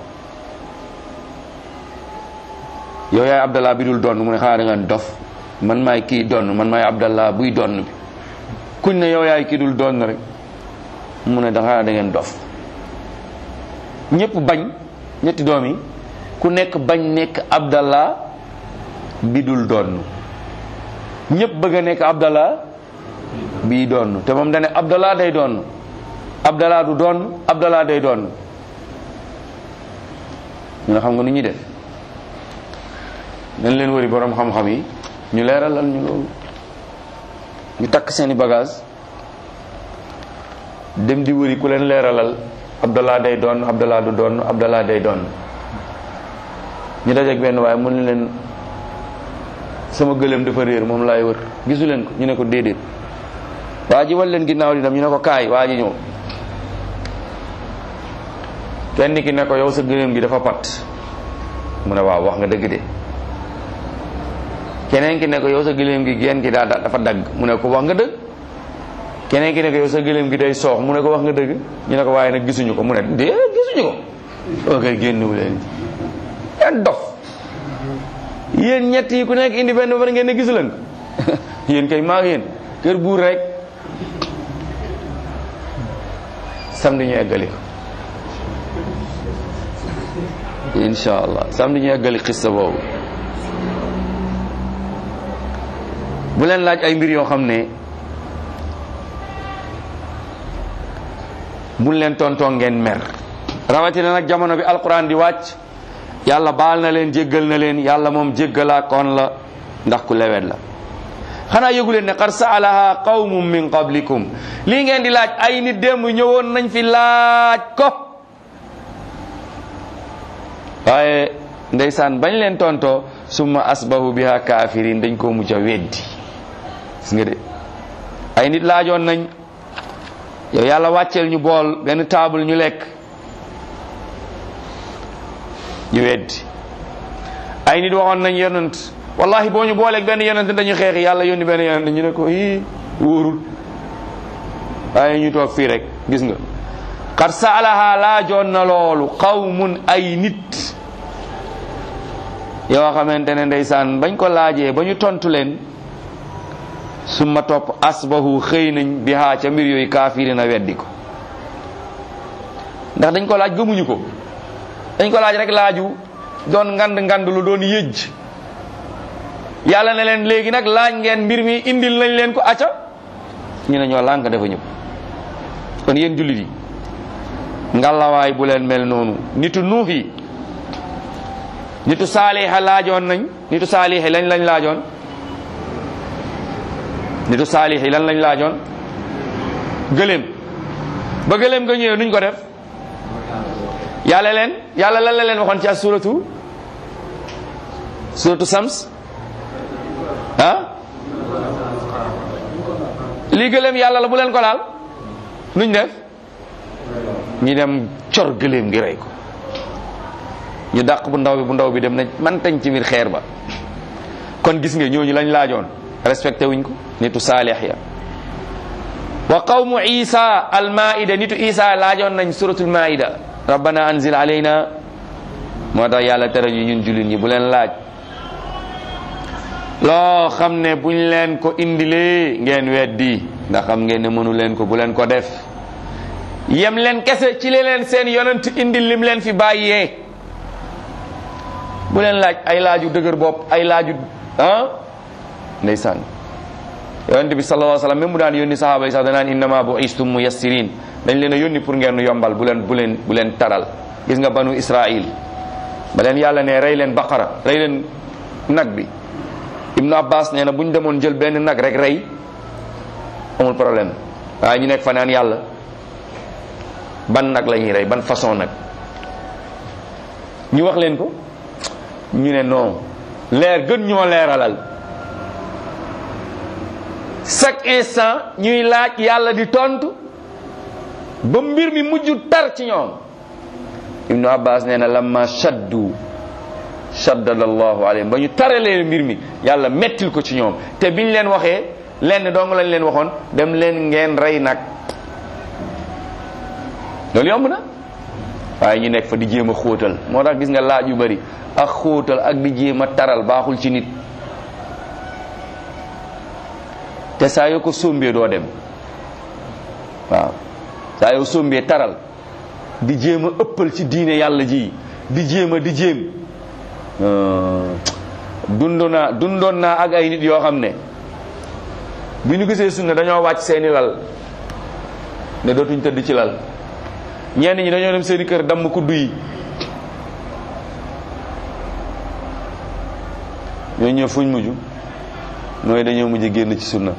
yow yaay abdallah bi dul donn mu ne xanaa da nga dof man maay kii donn man maay abdallah buy donn bi kuñ ne yow yaay kii dul donn rek mu ne da xanaa da ngeen dof ñëpp bañ ñetti doom yi ku nekk bañ nekk abdallah bi dul donn ñëpp bëgg a nekk abdallah bii donn te moom dane abdallah day donn abdallah du donn abdallah day donn ñu ne xam nga nu ñuy def dañ leen wëri borom xam-xam yi ñu leeralal ñu loolu ñu takk seeni bagage dem di wëri ku leen leeralal abdallah day doon abdallah du doon abdallah day doon ñu dajeeg benn waaye mu ne leen sama gëléem dafa réer moom laay wër gisu leen ko ñu ne ko déedéet waa ji wal leen ginnaaw di dem ñu ne ko kaay waa ji ñëw kenn ki ne ko yow sa gëléem gi dafa pat mu ne waaw wax nga dëgg de keneen ki ne ko yow sa gëléem gi geen gi daa dafa dagg mu ne ko wax nga dëgg keneen ki ne ko yow sa gëléem gi day soox mu ne ko wax nga dëgg ñu ne ko waaye nag gisuñu ko mu ne dee gisuñu ko ok génnuwu leen yan dof yéen ñett yi ku nekk indi benn ba ngeen ne gisu leen ko yéen kay maa yéen kër buur rek samedi ñu eggali ko insha allah samedi ñu eggali xissa boobu bu leen laaj ay mbir yoo xam ne buñ leen tontoo ngeen mer rawatina nag jamono bi alquran di wàcc yàlla baal na leen jéggal na leen yàlla moom jéggalaa koon la ndax ku lewet la xanaa yëgu leen ne qad saalaha qawmum min qablikum lii ngeen di laaj ay nit démb ñëwoon nañ fi laaj ko waaye ndeysaan bañ leen tontoo summa asbahu biha kafirin dañ koo mujj a weddi gis nga de ay nit laajoon nañ yow yàlla wàcceel ñu bool benn table ñu lekk ñu weddi ay nit waxoon nañ yonent wallahi boo ñu booleeg benn yonent dañu xeex yàlla yónni benn yonent ñu ne ko ii wóorul waaye ñu toog fii rek gis nga xat saalaha laajoon na loolu qawmun ay nit yoo xamante ne ndeysaan bañ ko laajee ba ñu tontu leen summa topp asbahu xëy nañ bi haa ca mbir yooyu kaafiri na weddi ko ndax dañ ko laaj gëmuñu ko dañ ko laaj rek laaju doon ngand ngand lu doon yëj yàlla ne leen léegi nag laaj ngeen mbir mi indil nañ leen ko acca ñu ne ñoo lànk dafa ñëpp kon yéen jullit yi ngalawaay bu leen mel noonu nitu nuux yi nitu saaliha laajoon nañ nitu saalihi lañ lañ laajoon nitu saalihi lan lañ laajoon gëléem ba gëléem nga ñëwee nuñ ko def yàlla leen yàlla lan la leen waxoon ci suratu suratu sams ah lii gëléem yàlla la bu leen ko laal nuñ def ñi dem cor gëléem gi rey ko ñu dàq bu ndaw bi bu ndaw bi dem nañ man tañ ci biir xeer ba kon gis nga ñooñu lañ laajoon respecté wuñ ko nitu saalix ya wa qawmu isa almaida nitu isa laajoon nañ suratul maida rabbana anzil alayna moo tax yàlla tere ñu ñun jullit ñi bu leen laaj loo xam ne buñ leen ko indilee ngeen weddi ndax xam ngeen ne mënu leen ko bu leen ko def yem leen kese ci li leen seen yonent indil lim leen fi bàyyee bu leen laaj ay laaju dëgër bopp ay laaju ah ndeysaan yonent bi sallallahu alayhi wasallam même mu daan yónni sahaaba yi sax danaan innama bu istum muyassirin dañ leen a yónni pour ngeen yombal bu leen bu leen bu leen taral gis nga banu israil ba leen yàlla ne rey leen baqara rey leen nag bi ibnu abbas nee na bu ñu demoon jël benn nag rek rey amul problème waaye ñu nekk fa naan yàlla ban nag la ñuy rey ban façon nag ñu wax leen ko ñu ne non leer gën ñoo leeralal chaque instant ñuy laaj yàlla di tontu ba mbir mi mujj tar ci ñoom ibnu abbas nee na lamma shaddu shaddada allahu alayhim ba ñu taralee mbir mi yàlla mettil ko ci ñoom te biñ leen waxee lenn dong lañ leen waxoon dem leen ngeen rey nag loolu yomb na waaye ñu nekk fa di jéem a xóotal moo tax gis nga laaj yu bari ak xóotal ak di jéem a taral baaxul ci nit te saa yoo ko sombee doo dem waaw saa yoo sombee taral di jéem a ëppal ci diine yàlla ji di jéem a di jéem dundu naa dundoon naa ak ay nit yoo xam ne bi ñu gisee sunna dañoo wàcc seeni lal ne dootuñ tëdd ci lal ñenn ñi dañoo dem seeni kër damm kuddu yi ñoo ñëw fuñ mujj mooy dañoo mujj génn ci sunna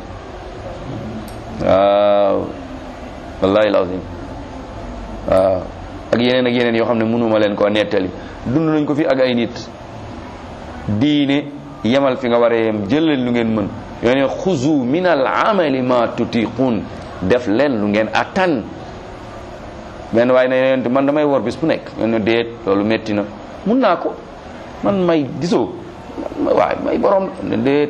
waaw wallahi lazim waaw ak yeneen ak yeneen yoo xam ne mënuma leen koo nettali dund nañ ko fi ak ay nit diine yemal fi nga war a yem jël leen lu ngeen mën yoo ne xuzu min al amali ma tutiqun def leen lu ngeen attan benn waaye ne yonent man damay wor bis bu nekk yoon ne déet loolu metti na mun naa ko man may gisoo waaye may borom ne déet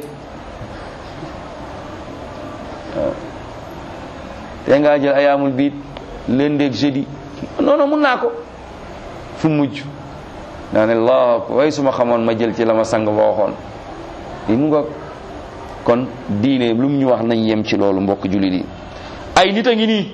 waaw te ngaa jël ayaamul biit lundi ak jeudi non non mun naa ko fu mujj daa ne allah way su ma xamoon ma jël ci la ma sang ba waxoon li mu nga kon diine lu mu ñu wax nañ yem ci loolu mbokk jullit yi ay nit a ngi nii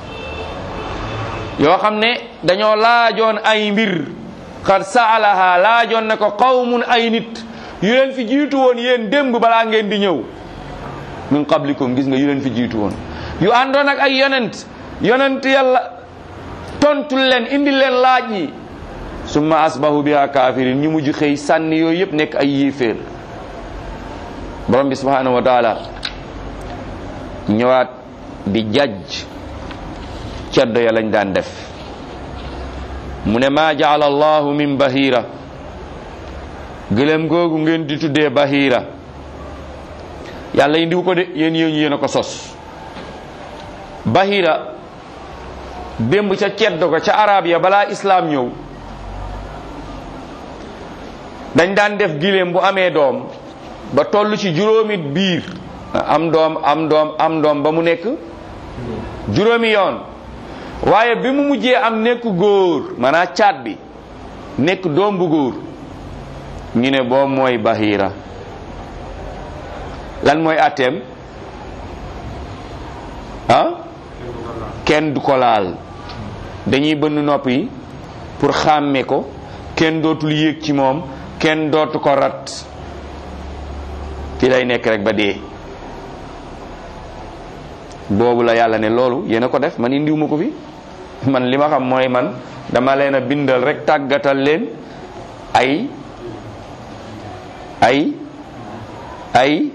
yoo xam ne dañoo laajoon ay mbir xad saalaha laajoon na ko qawmun ay nit yu leen fi jiitu woon yéen démb balaa ngeen di ñëw min qablikum gis nga yu leen fi jiitu woon yu àndoon ak ay yonent yonent yàlla tontul leen indi leen laaj yi summa asbahu biha kafirin ñu mujj xëy sànni yooyu yëpp nekk ay yéeféer borom bi subhanahu wa taala ñëwaat di jajj ceddo ya lañ daan def mu ne maa jaala allahu min bahira gëléem googu ngeen di tuddee bahira yàlla indiwu ko de yéen yéen yéen a ko sos bahira démb ca ceddo ko ca arab ya balaa islaam ñëw dañ daan def giléem bu amee doom ba toll ci juróomi biir am doom am doom am doom ba mu nekk juróomi yoon waaye bi mu mujjee am nekk góor maanaam caat bi nekk doom bu góor ñu ne boobu mooy bahira lan mooy atteem ah kenn du ko laal dañuy bënn nopp yi pour xàmme ko kenn dootul yéeg ci moom kenn dootu ko rat fi lay nekk rek ba dee boobu la yàlla ne loolu yéen a ko def man indiwuma ko fi man li ma xam mooy man dama leen a bindal rek tàggatal leen ay ay ay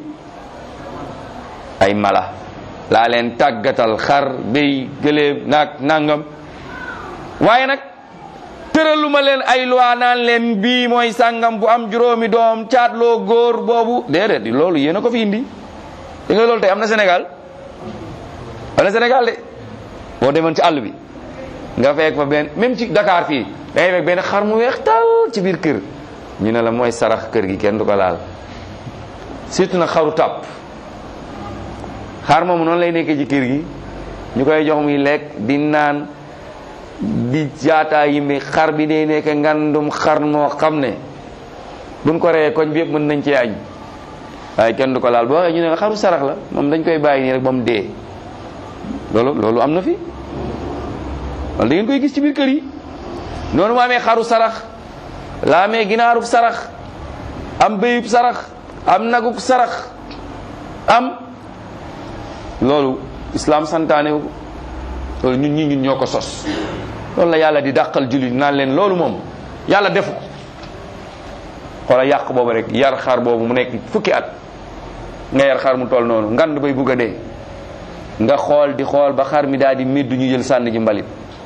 ay mala laa leen tàggatal xar béy gëléem naag nangam waaye nag tëraluma leen ay loi naan leen bii mooy sàngam bu am juróomi doom caatloo góor boobu déedéet loolu yéen a ko fi indi di nga loolu tey am na Sénégal am na Sénégal de boo demoon ci àll bi nga fekk fa benn même ci Dakar fii dangay fekk benn xar mu weex tal ci biir kër ñu ne la mooy sarax kër gi kenn du ko laal surtout nag xaru tàpp xar moomu noonu lay nekkee ci kër gi ñu koy jox muy lekk di naan di jaataa yi mi xar bi day nekk ngandum xar moo xam ne buñ ko reyee koñ bi yëpp mën nañ cee añ waaye kenn du ko laal boo waxee ñu ne la xaru sarax la moom dañ koy bàyyi nii rek ba mu dee loolu loolu am na fi wala da ngeen koy gis ci biir kër yi noonu mu amee xaru sarax la amee ginaarub sarax am béyub sarax am nagub sarax am loolu islam santaane wu loolu ñun ñi ñun ñoo ko sos loolu la yàlla di dàqal jullit naan leen loolu moom yàlla defu ko xoola yàq boobu rek yar xar boobu mu nekk fukki at nga yar xar mu toll noonu ngand bay bugg a dee nga xool di xool ba xar mi daal di méddu ñu jël sànni ji mbalit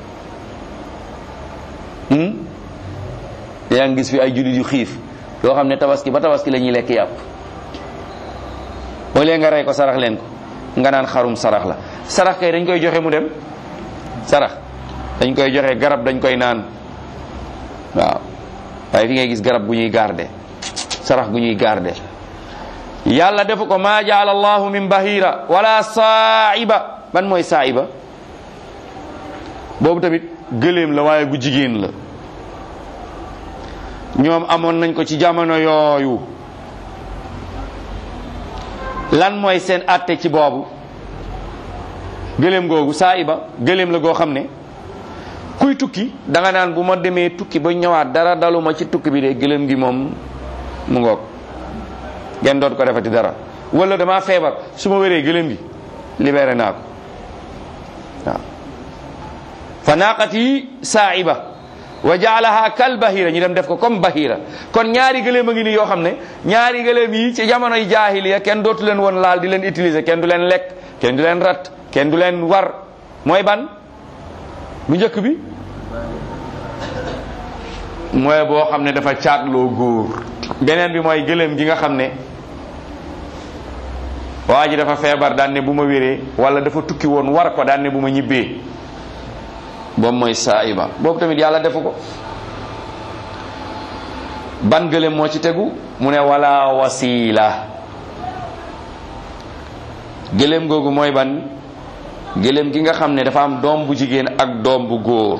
yaa ngi gis fi ay jullit yu xiif yoo xam ne tabaski ba tabaski la ñuy lekk yàpp boo lee nga rey ko sarax leen ko nga naan xarum sarax la sarax kay dañ koy joxe mu dem sarax dañ koy joxe garab dañ koy naan waaw waaye fi ngay gis garab gu ñuy garde sarax gu ñuy garde yàlla defu ko maa jaala allahu min bahira wala saaiba ban mooy saaiba boobu tamit gëléem la waaye gu jigéen la ñoom amoon nañ ko ci jamono yooyu lan mooy seen àtte ci boobu gëléem googu saaiba gëléem la goo xam ne kuy tukki da nga naan bu ma demee tukki ba ñëwaat dara daluma ci tukki bi de gëléem gi moom mu ngoog ngeen doot ko defati dara wala dama feebar su ma wéree gëléem gi libéré naa ko waaw fa naaqati saaiba wa jaalaha kal bahira ñu dem def ko comme bahira kon ñaari gëléem a ngi nii yoo xam ne ñaari gëléem yi ci jamonoy jaahiliya kenn dootu leen woon laal di leen utiliser kenn du leen lekk kenn du leen rat kenn du leen war mooy ban bu njëkk bi mooy boo xam ne dafa caatloo góor beneen bi mooy gëléem gi nga xam ne waa ji dafa feebar daan ne bu ma wéree wala dafa tukki woon war ko daan ne bu ma ñibbee boobu mooy saaiba boobu tamit yàlla defu ko ban gëléem moo ci tegu mu ne wala wasila gëléem googu mooy ban gëléem gi nga xam ne dafa am doom bu jigéen ak doom bu góor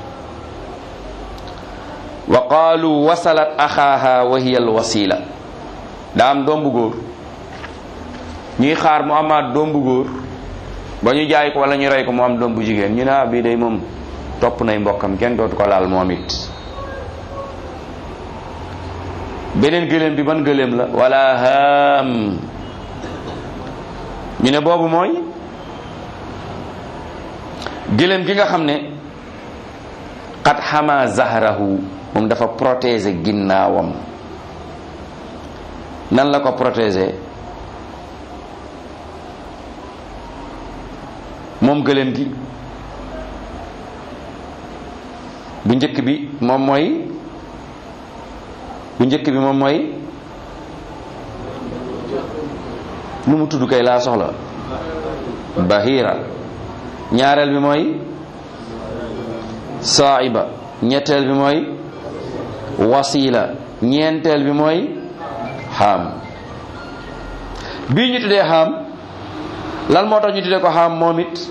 wa qaalu wasalat axaaha wa hiya al wasila daa am doom bu góor ñuy xaar mu amaat doom bu góor ba ñu jaay ko wala ñu rey ko mu am doom bu jigéen ñu ne ah bii day moom topp nay mbokkam kenn dootu ko laal moom it beneen gëléem bi ban gëléem la wala haam ñu ne boobu mooy gëléem gi nga xam ne qad xama zahrahu moom dafa protéger ginnaawam nan la ko protéger moom gëléem gi bu njëkk bi moom mooy bu njëkk bi moom mooy lu mu tudd kay laa soxla bahira ñaareel bi mooy saaiba ñetteel bi mooy wasila ñeenteel bi mooy xaam bii ñu tuddee xaam lan moo tax ñu tuddee ko xaam moom it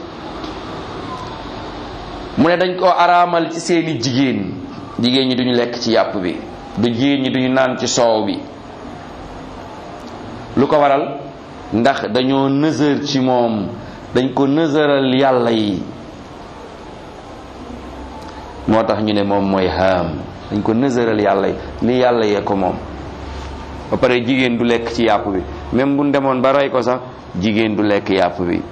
mu ne dañ koo araamal ci seeni jigéen jigéen ñi duñu lekk ci yàpp bi du jigéen ñi duñu naan ci soow bi lu ko waral ndax dañoo nësër ci moom dañ ko nësëral yàlla yi moo tax ñu ne moom mooy haam dañ ko nësëral yàlla yi li yàlla yee ko moom ba pare jigéen du lekk ci yàpp bi même bu demoon ba rey ko sax jigéen du lekk yàpp bi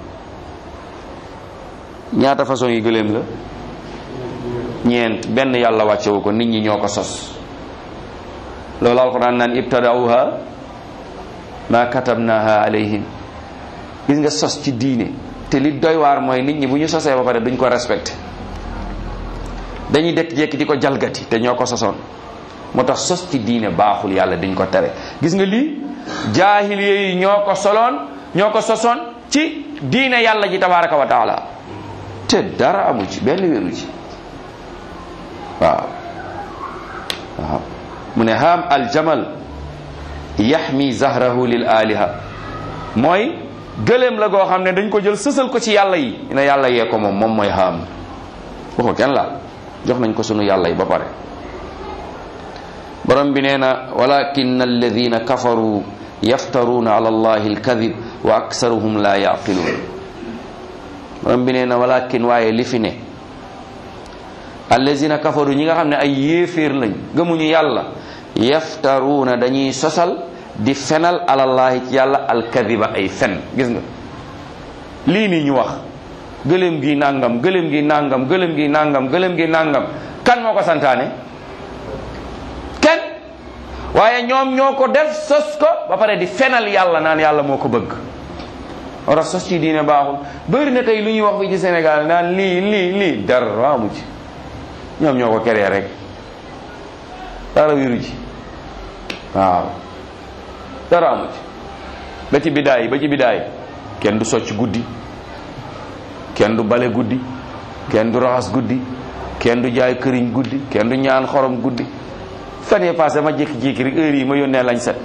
ñaata façon yi gëléem la ñeent benn yàlla wàccewu ko nit ñi ñoo ko sos loolu alquran naan ibtadauha ma katabnaha alayhim gis nga sos ci diine te li doy waar mooy nit ñi bu ñu sosee ba pare duñ ko respecté dañuy dekk jekki di ko jalgati te ñoo ko sosoon moo tax sos ci diine baaxul yàlla dañ ko tere gis nga lii jaahiliya yi ñoo ko soloon ñoo ko sosoon ci diine yàlla ji tabaraka wa taala te dara amu ci benn wéru ci waaw waaw mu ne haam aljamal yaxmi zahrahu lil aliha mooy gëléem la goo xam ne dañ ko jël sësal ko ci yàlla yi ne yàlla yee ko moom moom mooy haam waxu kenn laal jox nañ ko sunu yàlla yi ba pare borom bi nee na walakin alladina kafaru yaftaruuna ala allahi alkadib wa aksaruhum la yaqiluun borom bi nee na walakin waaye li fi ne allazina kafaru ñi nga xam ne ay yéeféer lañ gëmuñu yàlla yaftaruuna dañuy sosal di fenal alallahi ci yàlla alkadiba ay fen gis nga lii nii ñu wax gëléem gi nàngam gëléem gi nàngam gëléem gi nàngam gëléem gi nàngam kan moo ko santaane kenn waaye ñoom ñoo ko def sos ko ba pare di fenal yàlla naan yàlla moo ko bëgg wara sos ci diine baaxul bëri na tey lu ñuy wax fii ci Sénégal naan lii lii lii dara amu ci ñoom ñoo ko keree rek dara wiru ci waaw dara amu ci ba ci bidaay ba ci bidaay kenn du socc guddi kenn du bale guddi kenn du raxas guddi kenn du jaay këriñ guddi kenn du ñaan xorom guddi fan yee passé ma jékki-jékki rek heure yi ma yónnee lañ set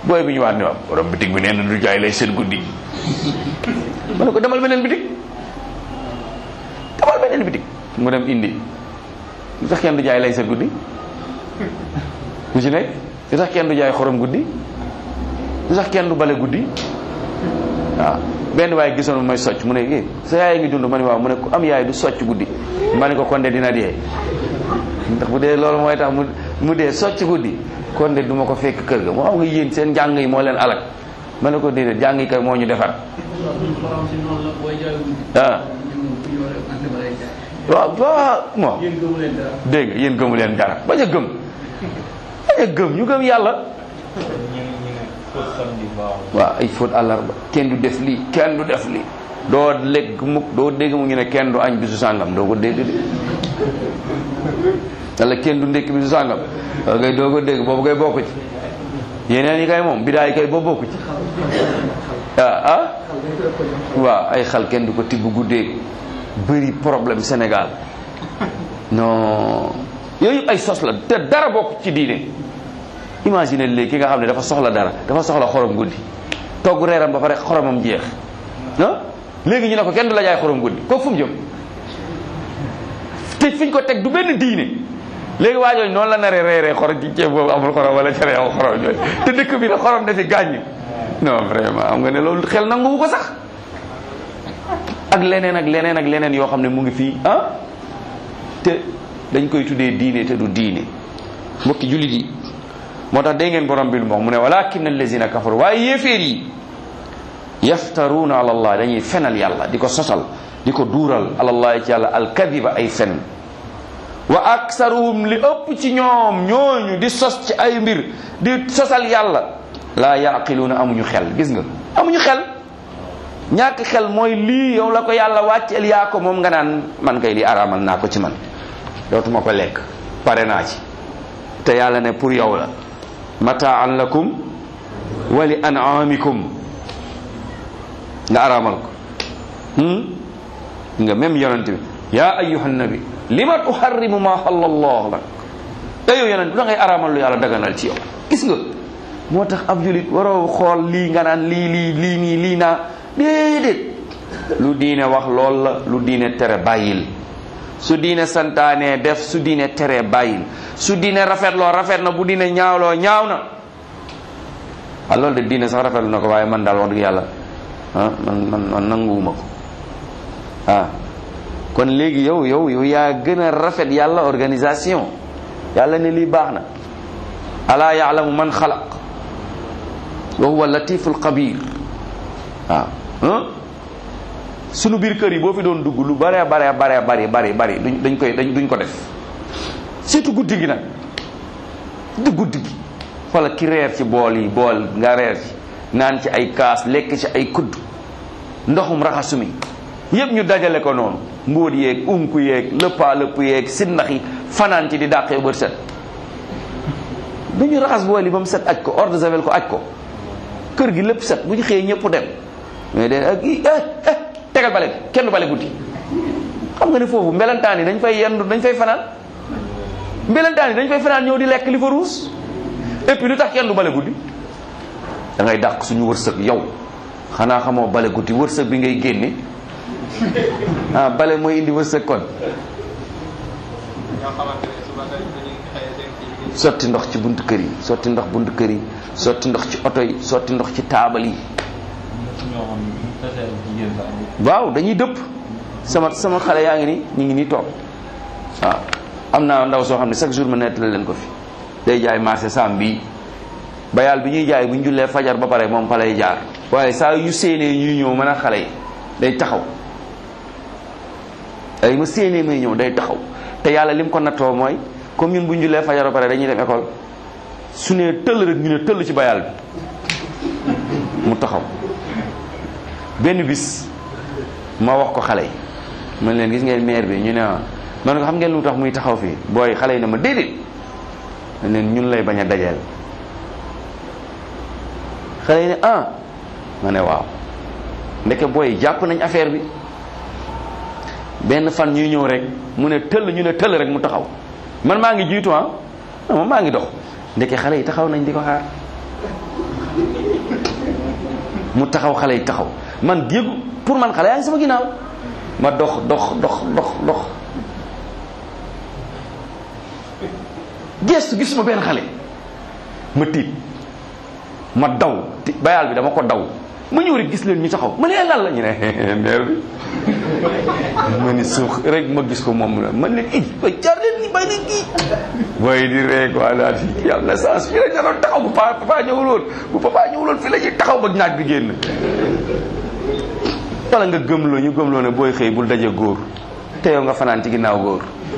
booy bi ñu waat ne waaw borom bitig bi nee na du jaay lay seen guddi ma ne ko demal beneen bitig demal beneen bitig mu dem indi lu tax kenn du jaay lay seen guddi lu ci nekk lu tax kenn du jaay xorom guddi lu tax kenn du bale guddi waaw benn waaye gisoon may socc mu ne eh sa yaay ngi dund ma ne waaw mu ne ku am yaay du socc guddi ma ne ko kon de dina dee ndax bu dee loolu mooy tax mu mu dee socc guddi kon de du ma ko fekk kër ga moo xam nga yéen seen njàng yi moo leen alak ma ne ko déedéet jàng yi kay moo ñu defar ah waaw waaw moo dégg nga yéen gëmu leen dara bañ a gëm bañ a gëm ñu gëm yàlla waaw ay fóot àllarba kenn du def lii kenn du def lii doo lekk mukk doo dégg mu ngi ne kenn du añ bisu sàngam doo ko dégg de walla kenn du ndékk bisu sàngam waaw kay doo ko dégg boobu kay bokk ci yeneen yi kay moom bidaa yi kay boobu bokk ci ah ah waaw ay xal kenn du ko tibb guddee bëri problème Sénégal non yooyu ay sos la te dara bokk ci diine imagine léegi ki nga xam ne dafa soxla dara dafa soxla xorom guddi togg reeram ba pare xoromam jeex ah léegi ñu ne ko kenn du la jaay xorom guddi kooku fu mu jëm te fi ñu ko teg du benn diine léegi waa jooju noonu la naree reeree xorom ci ceeb boobu amul xorom wala cere amul xorom jooju te dëkk bi la xorom dafi gàññ non vraiment am nga ne loolu xel nanguwu ko sax ak leneen ak leneen ak leneen yoo xam ne mu ngi fii ah te dañ koy tuddee diine te du diine mbokki jullit yi moo tax dégg ngeen borom bi lu mu ne walakin allazina kafaru waaye yéeféer yi yaftaruuna ala allah dañuy fenal yàlla di ko sosal di ko duural alallahi ci yàlla alkadiba ay fen wa aksaruhum li ëpp ci ñoom ñooñu di sos ci ay mbir di sosal yàlla laa yaqiluuna amuñu xel gis nga amuñu xel ñàkk xel mooy lii yow la ko yàlla wàcceel yaa ko moom nga naan man kay li araamal naa ko ci man dootuma ko lekk pare naa ci te yàlla ne pour yow la mataan lakum wa li an'amikum nga araamal ko nga même yonent bi yaa ayyuha nabi lima tuharrimu ma xalla allah lak te yow yonent bi da ngay araamal lu yàlla daganal ci yow gis nga moo tax ab julit waroo xool lii nga naan lii lii lii nii lii naa déedéet lu diine wax lool la lu diine tere bàyyil su diine santaane def su diine tere bàyyil su diine rafetloo rafet na bu diine ñaawloo ñaaw na waaw loolu de diine sax rafetlu na ko waaye man daal wax dëgg yàlla ah man man man nanguwuma ko ah kon léegi yow yow yow yaa gën a rafet yàlla organisation yàlla ne lii baax na alaa yaalamu man xalaq wa huwa latiful xabir waaw sunu biir kër yi boo fi doon dugg lu bare bare bare bari bari bari duñ dañ koy dañ duñ ko def surtout guddi gi nag du guddi gi wala ki reer ci bool yi bool nga reer ci naan ci ay kaas lekk ci ay kudd ndoxum raxasu mi yëpp ñu dajale ko noonu mbóot yeeg unku yeeg lëppaa lëpp yeeg sindax yi fanaan ci di dàqee bët set du ñu raxas bool yi ba mu set aj ko eau de javel ko aj ko kër gi lépp set bu ñu xëyee ñëpp dem mais de ak i eh tegal bale kenn du bale guddi xam nga ne foofu mbelantaan yi dañ fay yendu dañ fay fanaan mbelantaan yi dañ fay fanaan ñëw di lekk li fa ruus et puis lu tax kenn du bale guddi da ngay dàq suñu wërsëg yow xanaa xamoo bale guddi wërsëg bi ngay génne ah bale mooy indi wërsëg kon sotti ndox ci buntu kër yi sotti ndox buntu kër yi sotti ndox ci oto yi sotti ndox ci taabal yi waaw dañuy dëpp sama sama xale yaa ngi ni ñu ngi nii toog waaw am naa ndaw soo xam ne chaque jour ma nettali leen ko fi day jaay marché sam bii bayal bi ñuy jaay bu ñu jullee fajar ba pare moom fa lay jaar waaye saa yu séenee ñuy ñëw mën a xale yi day taxaw ay ma séenee may ñëw day taxaw te yàlla lim ko nattoo mooy comme ñun bu ñu jullee fajar ba pare dañuy dem école su nee tëll rek ñu ne tëll ci bayal bi mu taxaw benn bis ma wax ko xale yi man leen gis ngeen maire bi ñu ne ah man ko xam ngeen lu tax muy taxaw fii booy xale yi ne ma déedéet man leen ñun lay bañ a dajeel xale yi ne ah ma ne waaw ndeke booy jàpp nañ affaire bi benn fan ñuy ñëw rek mu ne tëll ñu ne tëll rek mu taxaw man maa ngi jiitu ah moom maa ngi dox ndeke xale yi taxaw nañ di ko xaar mu taxaw xale yi taxaw man yëgu pour man xale yaa ngi sama ginnaaw ma dox dox dox dox dox gestu gisuma benn xale ma tiit ma daw ti bayaal bi dama ko daw ma ñëw rek gis leen ñu taxaw ma ne lan la ñu ne meer bi ma ni suux rek ma gis ko moom la man leen ij ba jaar leen ni bay leen kii waaye di rek waa daal fi yàlla sens fii lañ doon taxaw bu pa papa ñëwuloon bu papa ñëwuloon fii la ñuy taxaw ba naaj bi génn wala nga gëmloo ñu gëmloo ne booy xëy bul daje góor te yow nga fanaan ci ginnaaw góor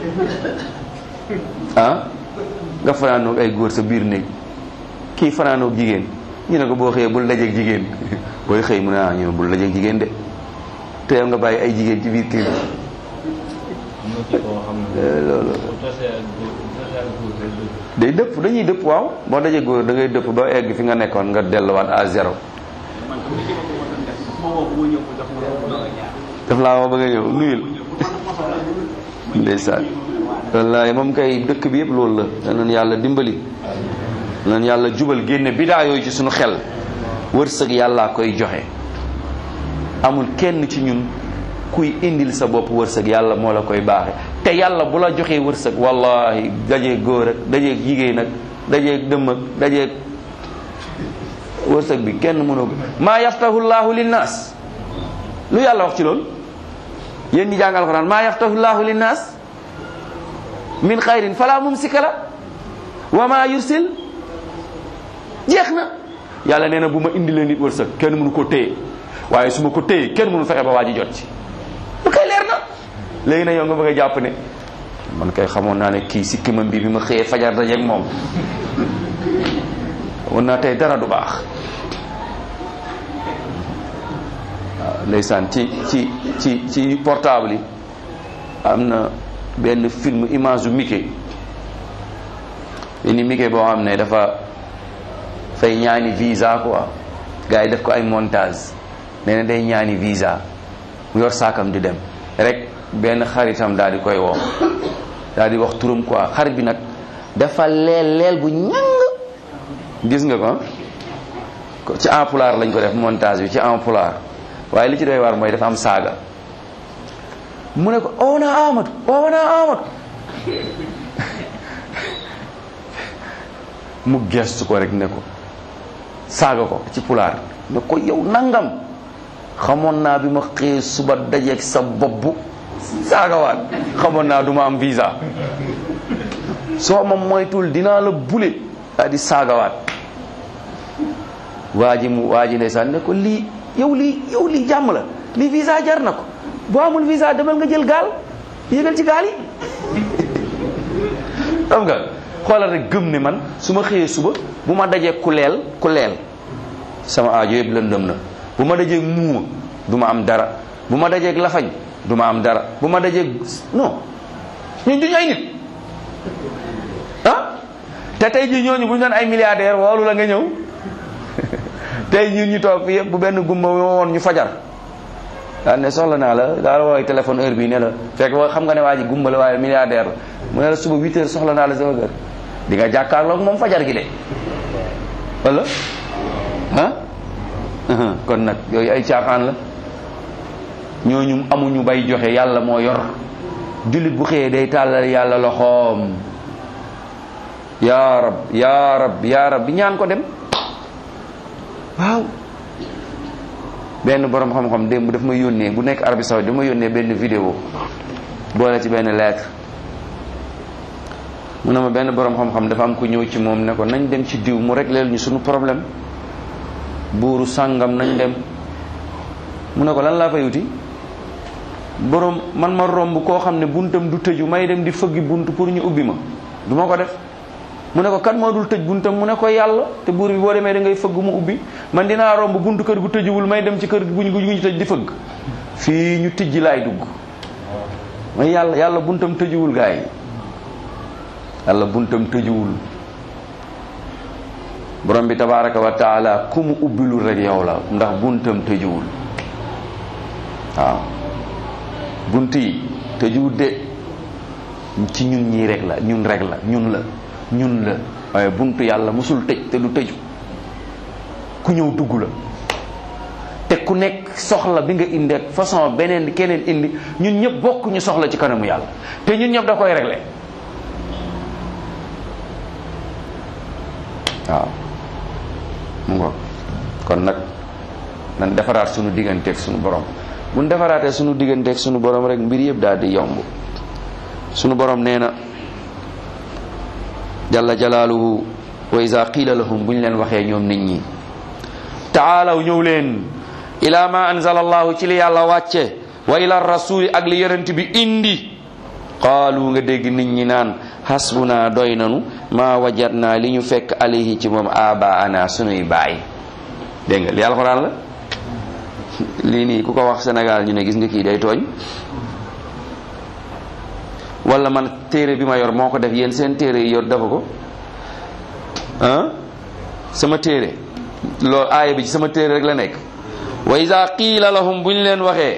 ah nga fanaanoo ay góor sa biir néeg kii fanaanoo jigéen ñu ne ko boo xëyee bul dajeeg jigéen booy xëy mu ne ah ñu ne bul dajeeg jigéen de te yow nga bàyyi ay jigéen ci biir kër loolu day dëpp dañuy dëpp waaw boo dajee góor da ngay dëpp ba egg fi nga nekkoon nga delluwaat à zéro daf laa woo ba nga ñëw nuyul ndeysaan wallaay moom kay dëkk bi yëpp loolu la danañ yàlla dimbali danañ yàlla jubal génne bidaa yooyu ci suñu xel wërsëg yàllaa koy joxe amul kenn ci ñun kuy indil sa bopp wërsëg yàlla moo la koy baaxe te yàlla bu la joxee wërsëg wallahi dajeeg góor ak dajeeg jigéen ak dajeeg dëmm ak dajeeg wërsëg bi kenn mënoo ko maa yaftahu llahu linnaas lu yàlla wax ci loolu yéen ñi jàng alxuraan maa yaftahu llahu linnaas min xayrin fala mumsika la wa ma yursil jeex na yàlla nee na bu ma indilee nit wërsëg kenn mënu ko téye waaye su ma ko téye kenn mënu fexe ba waa ji jot ci lu koy leer na léegi nag yow nga bëgg a jàpp ne man kay xamoon naa ne kii si kimam bi bi ma xëyee fajar dajeeg moom woon naa tey dara du baax waaw ndeysaan ci ci ci ci portable yi am na benn film image u Mickey benn Mickey boo xam ne dafa fay ñaani visa quoi gars yi def ko ay montage nee na day ñaani visa mu yor saakam di dem rek benn xaritam daal di koy woo daal di wax turam quoi xarit bi nag dafa leel leel bu ñàng gis nga ko ci en pulaar lañ ko def montage bi ci en pulaar waaye li ci doy waar mooy dafa am saaga mu ne ko oo naa Amadou oo naa Amadou mu gestu ko rek ne ko saaga ko ci pulaar ne ko yow nangam xamoon naa bi ma xëyee suba dajeeg sa bopp saagawaat xamoon naa du ma am visa soo ma moytul dinaa la bule daa di saagawaat waa ji mu waa ji ndeysaan ne ko lii yow lii yow lii jàmm la lii visa jar na ko boo amul visa demal nga jël gaal yéegal ci gaal yi xam nga xoolal rek gëm ne man su ma xëyee suba bu ma dajee ku leel ku leel sama aajo yëpp lëndëm na bu ma dajee muuma du ma am dara bu ma dajee lafañ du ma am dara bu ma dajee non ñun duñu ay nit ah te tey jii ñooñu bu ñu doon ay milliardaire woolu la nga ñëw tey ñun ñu toog fi yëpp bu benn gumba woon ñu fajar daal ne soxla naa la daal woowee téléphone heure bii ne la fekk wa xam nga ne waa ji gumba la waaye milliardaire la mu ne la suba 8 heures soxla naa la sama kër di nga jàkkaarloog moom fajar gi de wala ah kon nag yooyu ay caaxaan la ñooñu amuñu bay joxe yàlla moo yor jullit bu xëyee day tàllal yàlla loxoom yaa rab yaa rab yaa rab bi ñaan ko dem waaw benn borom xam-xam démb daf ma yónnee bu nekk Arabie Saoudite daf ma yónnee benn vidéo boole ci benn lettre mu ne ma benn borom xam-xam dafa am ku ñëw ci moom ne ko nañ dem ci diw mu régleel ñu suñu problème buuru sàngam nañ dem mu ne ko lan laa fay wuti borom man ma romb koo xam ne buntam du tëju may dem di fëggi bunt pour ñu ubbi ma du ma ko def mu ne ko kan moo dul tëj buntam mu ne ko yàlla te buur bi boo demee da ngay fëgg mu ubbi man dinaa romb buntu kër gu tëjuwul may dem ci kër guñ guñ tëj di fëgg fii ñu tijji laay dugg may yàlla yàlla buntam tëjuwul gaa yi yàlla buntam tëjuwul borom bi tabaraka wa taala ku mu ubbilul rek yow la ndax buntam tëjuwul waaw bunt yi tëjuwul de ci ñun ñii rek la ñun rek la ñun la ñun la waaye buntu yàlla musul tëj te du tëju ku ñëw dugg la te ku nekk soxla bi nga indi ak façon beneen keneen indi ñun ñëpp bokk ñu soxla ci kanamu yàlla te ñun ñëpp da koy réglé waaw mu ngoog kon nag nan defaraat sunu digganteeg sunu borom bu ñu defaraatee sunu digganteeg sunu borom rek mbir yëpp daal di yomb sunu borom nee na jalla jalaaluhu wa iza qiila lahum bu ñu leen waxee ñoom nit ñi taalaw ñëw leen ila ma anzala allahu ci li yàlla wàcce wa ila rasuli ak li yonent bi indi qaalu nga dégg nit ñi naan hasbuna doy nanu ma wajadna li ñu fekk alayhi ci moom abaana sunuy baay dégg nga li alxuraan la lii nii ku ko wax Sénégal ñu ne gis nga kii day tooñ wala man téere bi ma yor moo ko def yéen seen téere yi yor dafa ko ah sama téere loolu aaya bi ci sama téere rek la nekk wa iza qiila lahum bu ñu leen waxee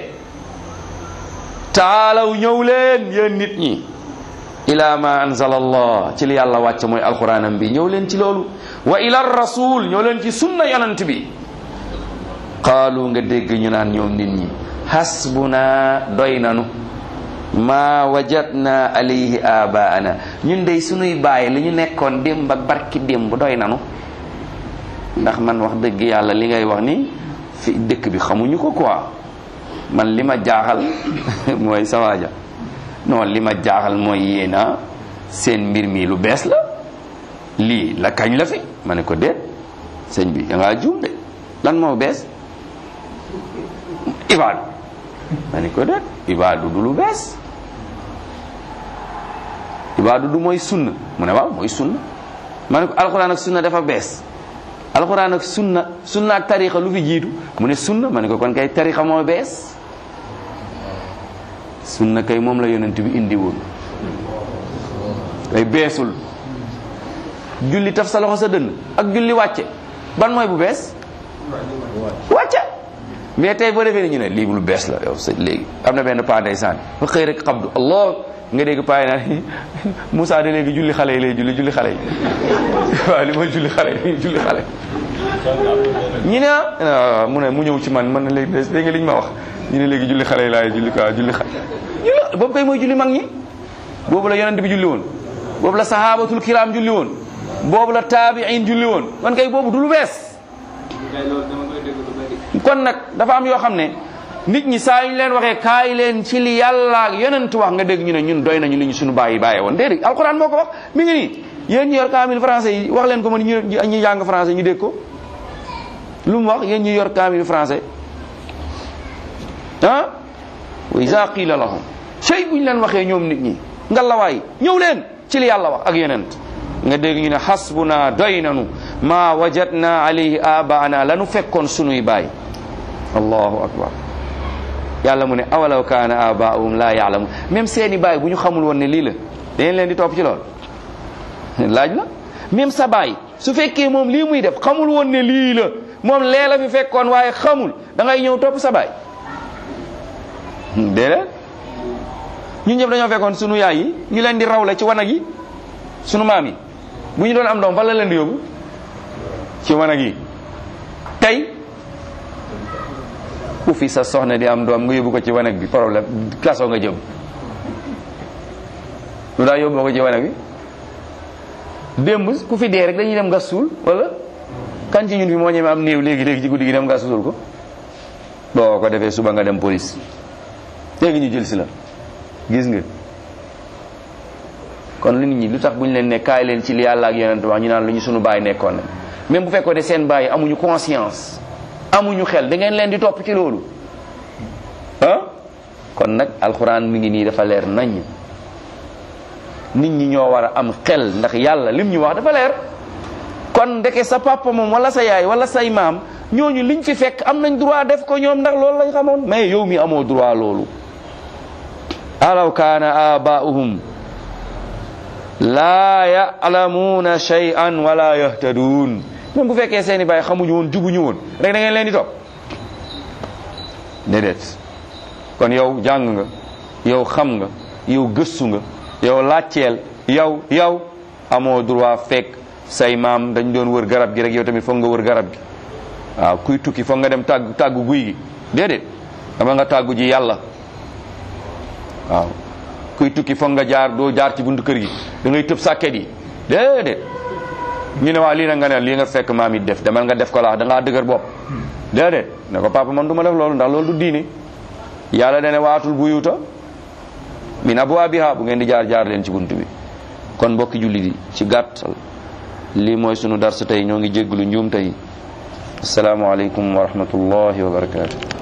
taalaw ñëw leen yéen nit ñi ila ma anzala allah ci li yàlla wàcc mooy alquranam bi ñëw leen ci loolu wa ila rasul ñëw leen ci sunna yonent bi qaalu nga dégg ñu naan ñoom nit ñi hasbuna doy nanu ma wajadna alayhi abaana ñun dey sunuy bàyyi li ñu nekkoon démb ak barki démb doy nanu ndax man wax dëgg yàlla li ngay wax ni fi dëkk bi xamuñu ko quoi man li ma jaaxal mooy sawaaja non li ma jaaxal mooy yéena seen mbir mi lu bees la lii la kañ la fi ma ne ko déet sëñ bi da ngaa juum de lan moo bees ibaadu ma ne ko déet ibaadu du lu bees ibaadu du mooy sunna mu ne waaw mooy sunna ma ne ko alxuraan ak sunna dafa bees alxuraan ak sunna sunna ak tarixa lu fi jiitu mu ne sunna ma ne ko kon kay tarixa moo bees sunna kay moom la yonent bi indi woon kay beesul julli taf sa loxo sa dënn ak julli wàcce ban mooy bu bees wàcce mais tey boo defee ni ñu ne lii lu bees la yow sa léegi am na benn paa ndeysaan fa xëy rek xabdu allah nga dégg paa yi naan Moussa de léegi julli xale yi lay julli julli xale yi waaw li mooy julli xale yi julli xale ñu ne ah mu ne mu ñëw ci man man ne léegi dégg nga li ñu ma wax ñu ne léegi julli xale yi laay julli quoi julli xale julli boobu kay mooy julli mag ñi boobu la yonent bi julli woon boobu la sahabatul kiram julli woon boobu la taabiin julli woon man kay boobu du lu bees kon nag dafa am yoo xam ne nit ñi saa yu ñu leen waxee kaay leen ci li yàlla ak yonent wax nga dégg ñu ne ñun doy nañu li ñu suñu bàyyi bàyyee woon déedéet alquran moo ko wax mi ngi nii yéen ñi yor kaamil français yi wax leen ko man ñu ñu jàng français ñu dégg ko lu mu wax yéen ñi yor kaamil français ah wa iza qila lahum cey bu ñu leen waxee ñoom nit ñi ngalawaay ñëw leen ci li yàlla wax ak yonent nga dégg ñu ne hasbuna doy nanu ma wajadna alayhi abaana lanu fekkoon sunuy baay allahu akbar yàlla mu ne awalaw kaana abaahum la yaalamu même seeni baay bu ñu xamul woon ne lii la dañ leen di topp ci lool laaj la même sa baay su fekkee moom lii muy def xamul woon ne lii la moom lee la fi fekkoon waaye xamul da ngay ñëw topp sa baay déedéet ñun ñëpp dañoo fekkoon sunu yaay yi ñu leen di rawle ci wanag yi sunu maam yi bu ñu doon am doom fan la leen di yóbbu ci wanag yi tey ku fi sa soxna di am doom nga yóbbu ko ci wanag bi problème kaso nga jëm lu daa yóbbu ko ci wanag bi démb ku fi dee rek dañuy dem gas suul wala kan ci ñun fi moo ñeme am néew léegi léegi ci guddi gi dem gas suul ko boo ko defee suba nga dem police léegi ñu jël si la gis nga kon lu nit ñi lu tax bu ñu leen ne kaay leen ci li yàlla ak yonent wax ñu naan lu ñu sunu baay nekkoon na même bu fekkoon ne seen baay amuñu conscience amuñu xel da ngeen leen di topp ci loolu ah kon nag alxuraan mi ngi nii dafa leer nañ nit ñi ñoo war a am xel ndax yàlla lim ñu wax dafa leer kon ndeke sa papa moom wala sa yaay wala say maam ñooñu liñ fi fekk am nañ droit def ko ñoom ndax loolu lañ xamoon mais yow mi amoo droit loolu alaw kaana abaa'uhum laa ya'lamuuna shay'an wala yahtaduun même bu fekkee seeni baay xamuñu woon jubuñu woon rek da ngeen leen di topp déedéet kon yow jàng nga yow xam nga yow gëstu nga yow laajteel yow yow amoo droit fekk say maam dañ doon wër garab gi rek yow tamit foog nga wër garab gi waaw kuy tukki foog nga dem tàggu tàggu guy gi déedéet dama nga tàggu ji yàlla waaw kuy tukki foog nga jaar doo jaar ci buntu kër gi da ngay tëb sàkket yi déedéet ñu ne waa lii nag nga ne lii nga fekk maam it def demal nga def ko laax da ngaa dëgër bopp déedéet ne ko papa man du ma def loolu ndax loolu du diine yàlla dane waatul buyuta min abwaabiha bu ngeen di jaar jaar leen ci buntu bi kon mbokki jullit yi ci gàttal lii mooy sunu darsu tey ñoo ngi jégglu njuum tey assalaamu aleykum wa rahmatullahi wa barakatuh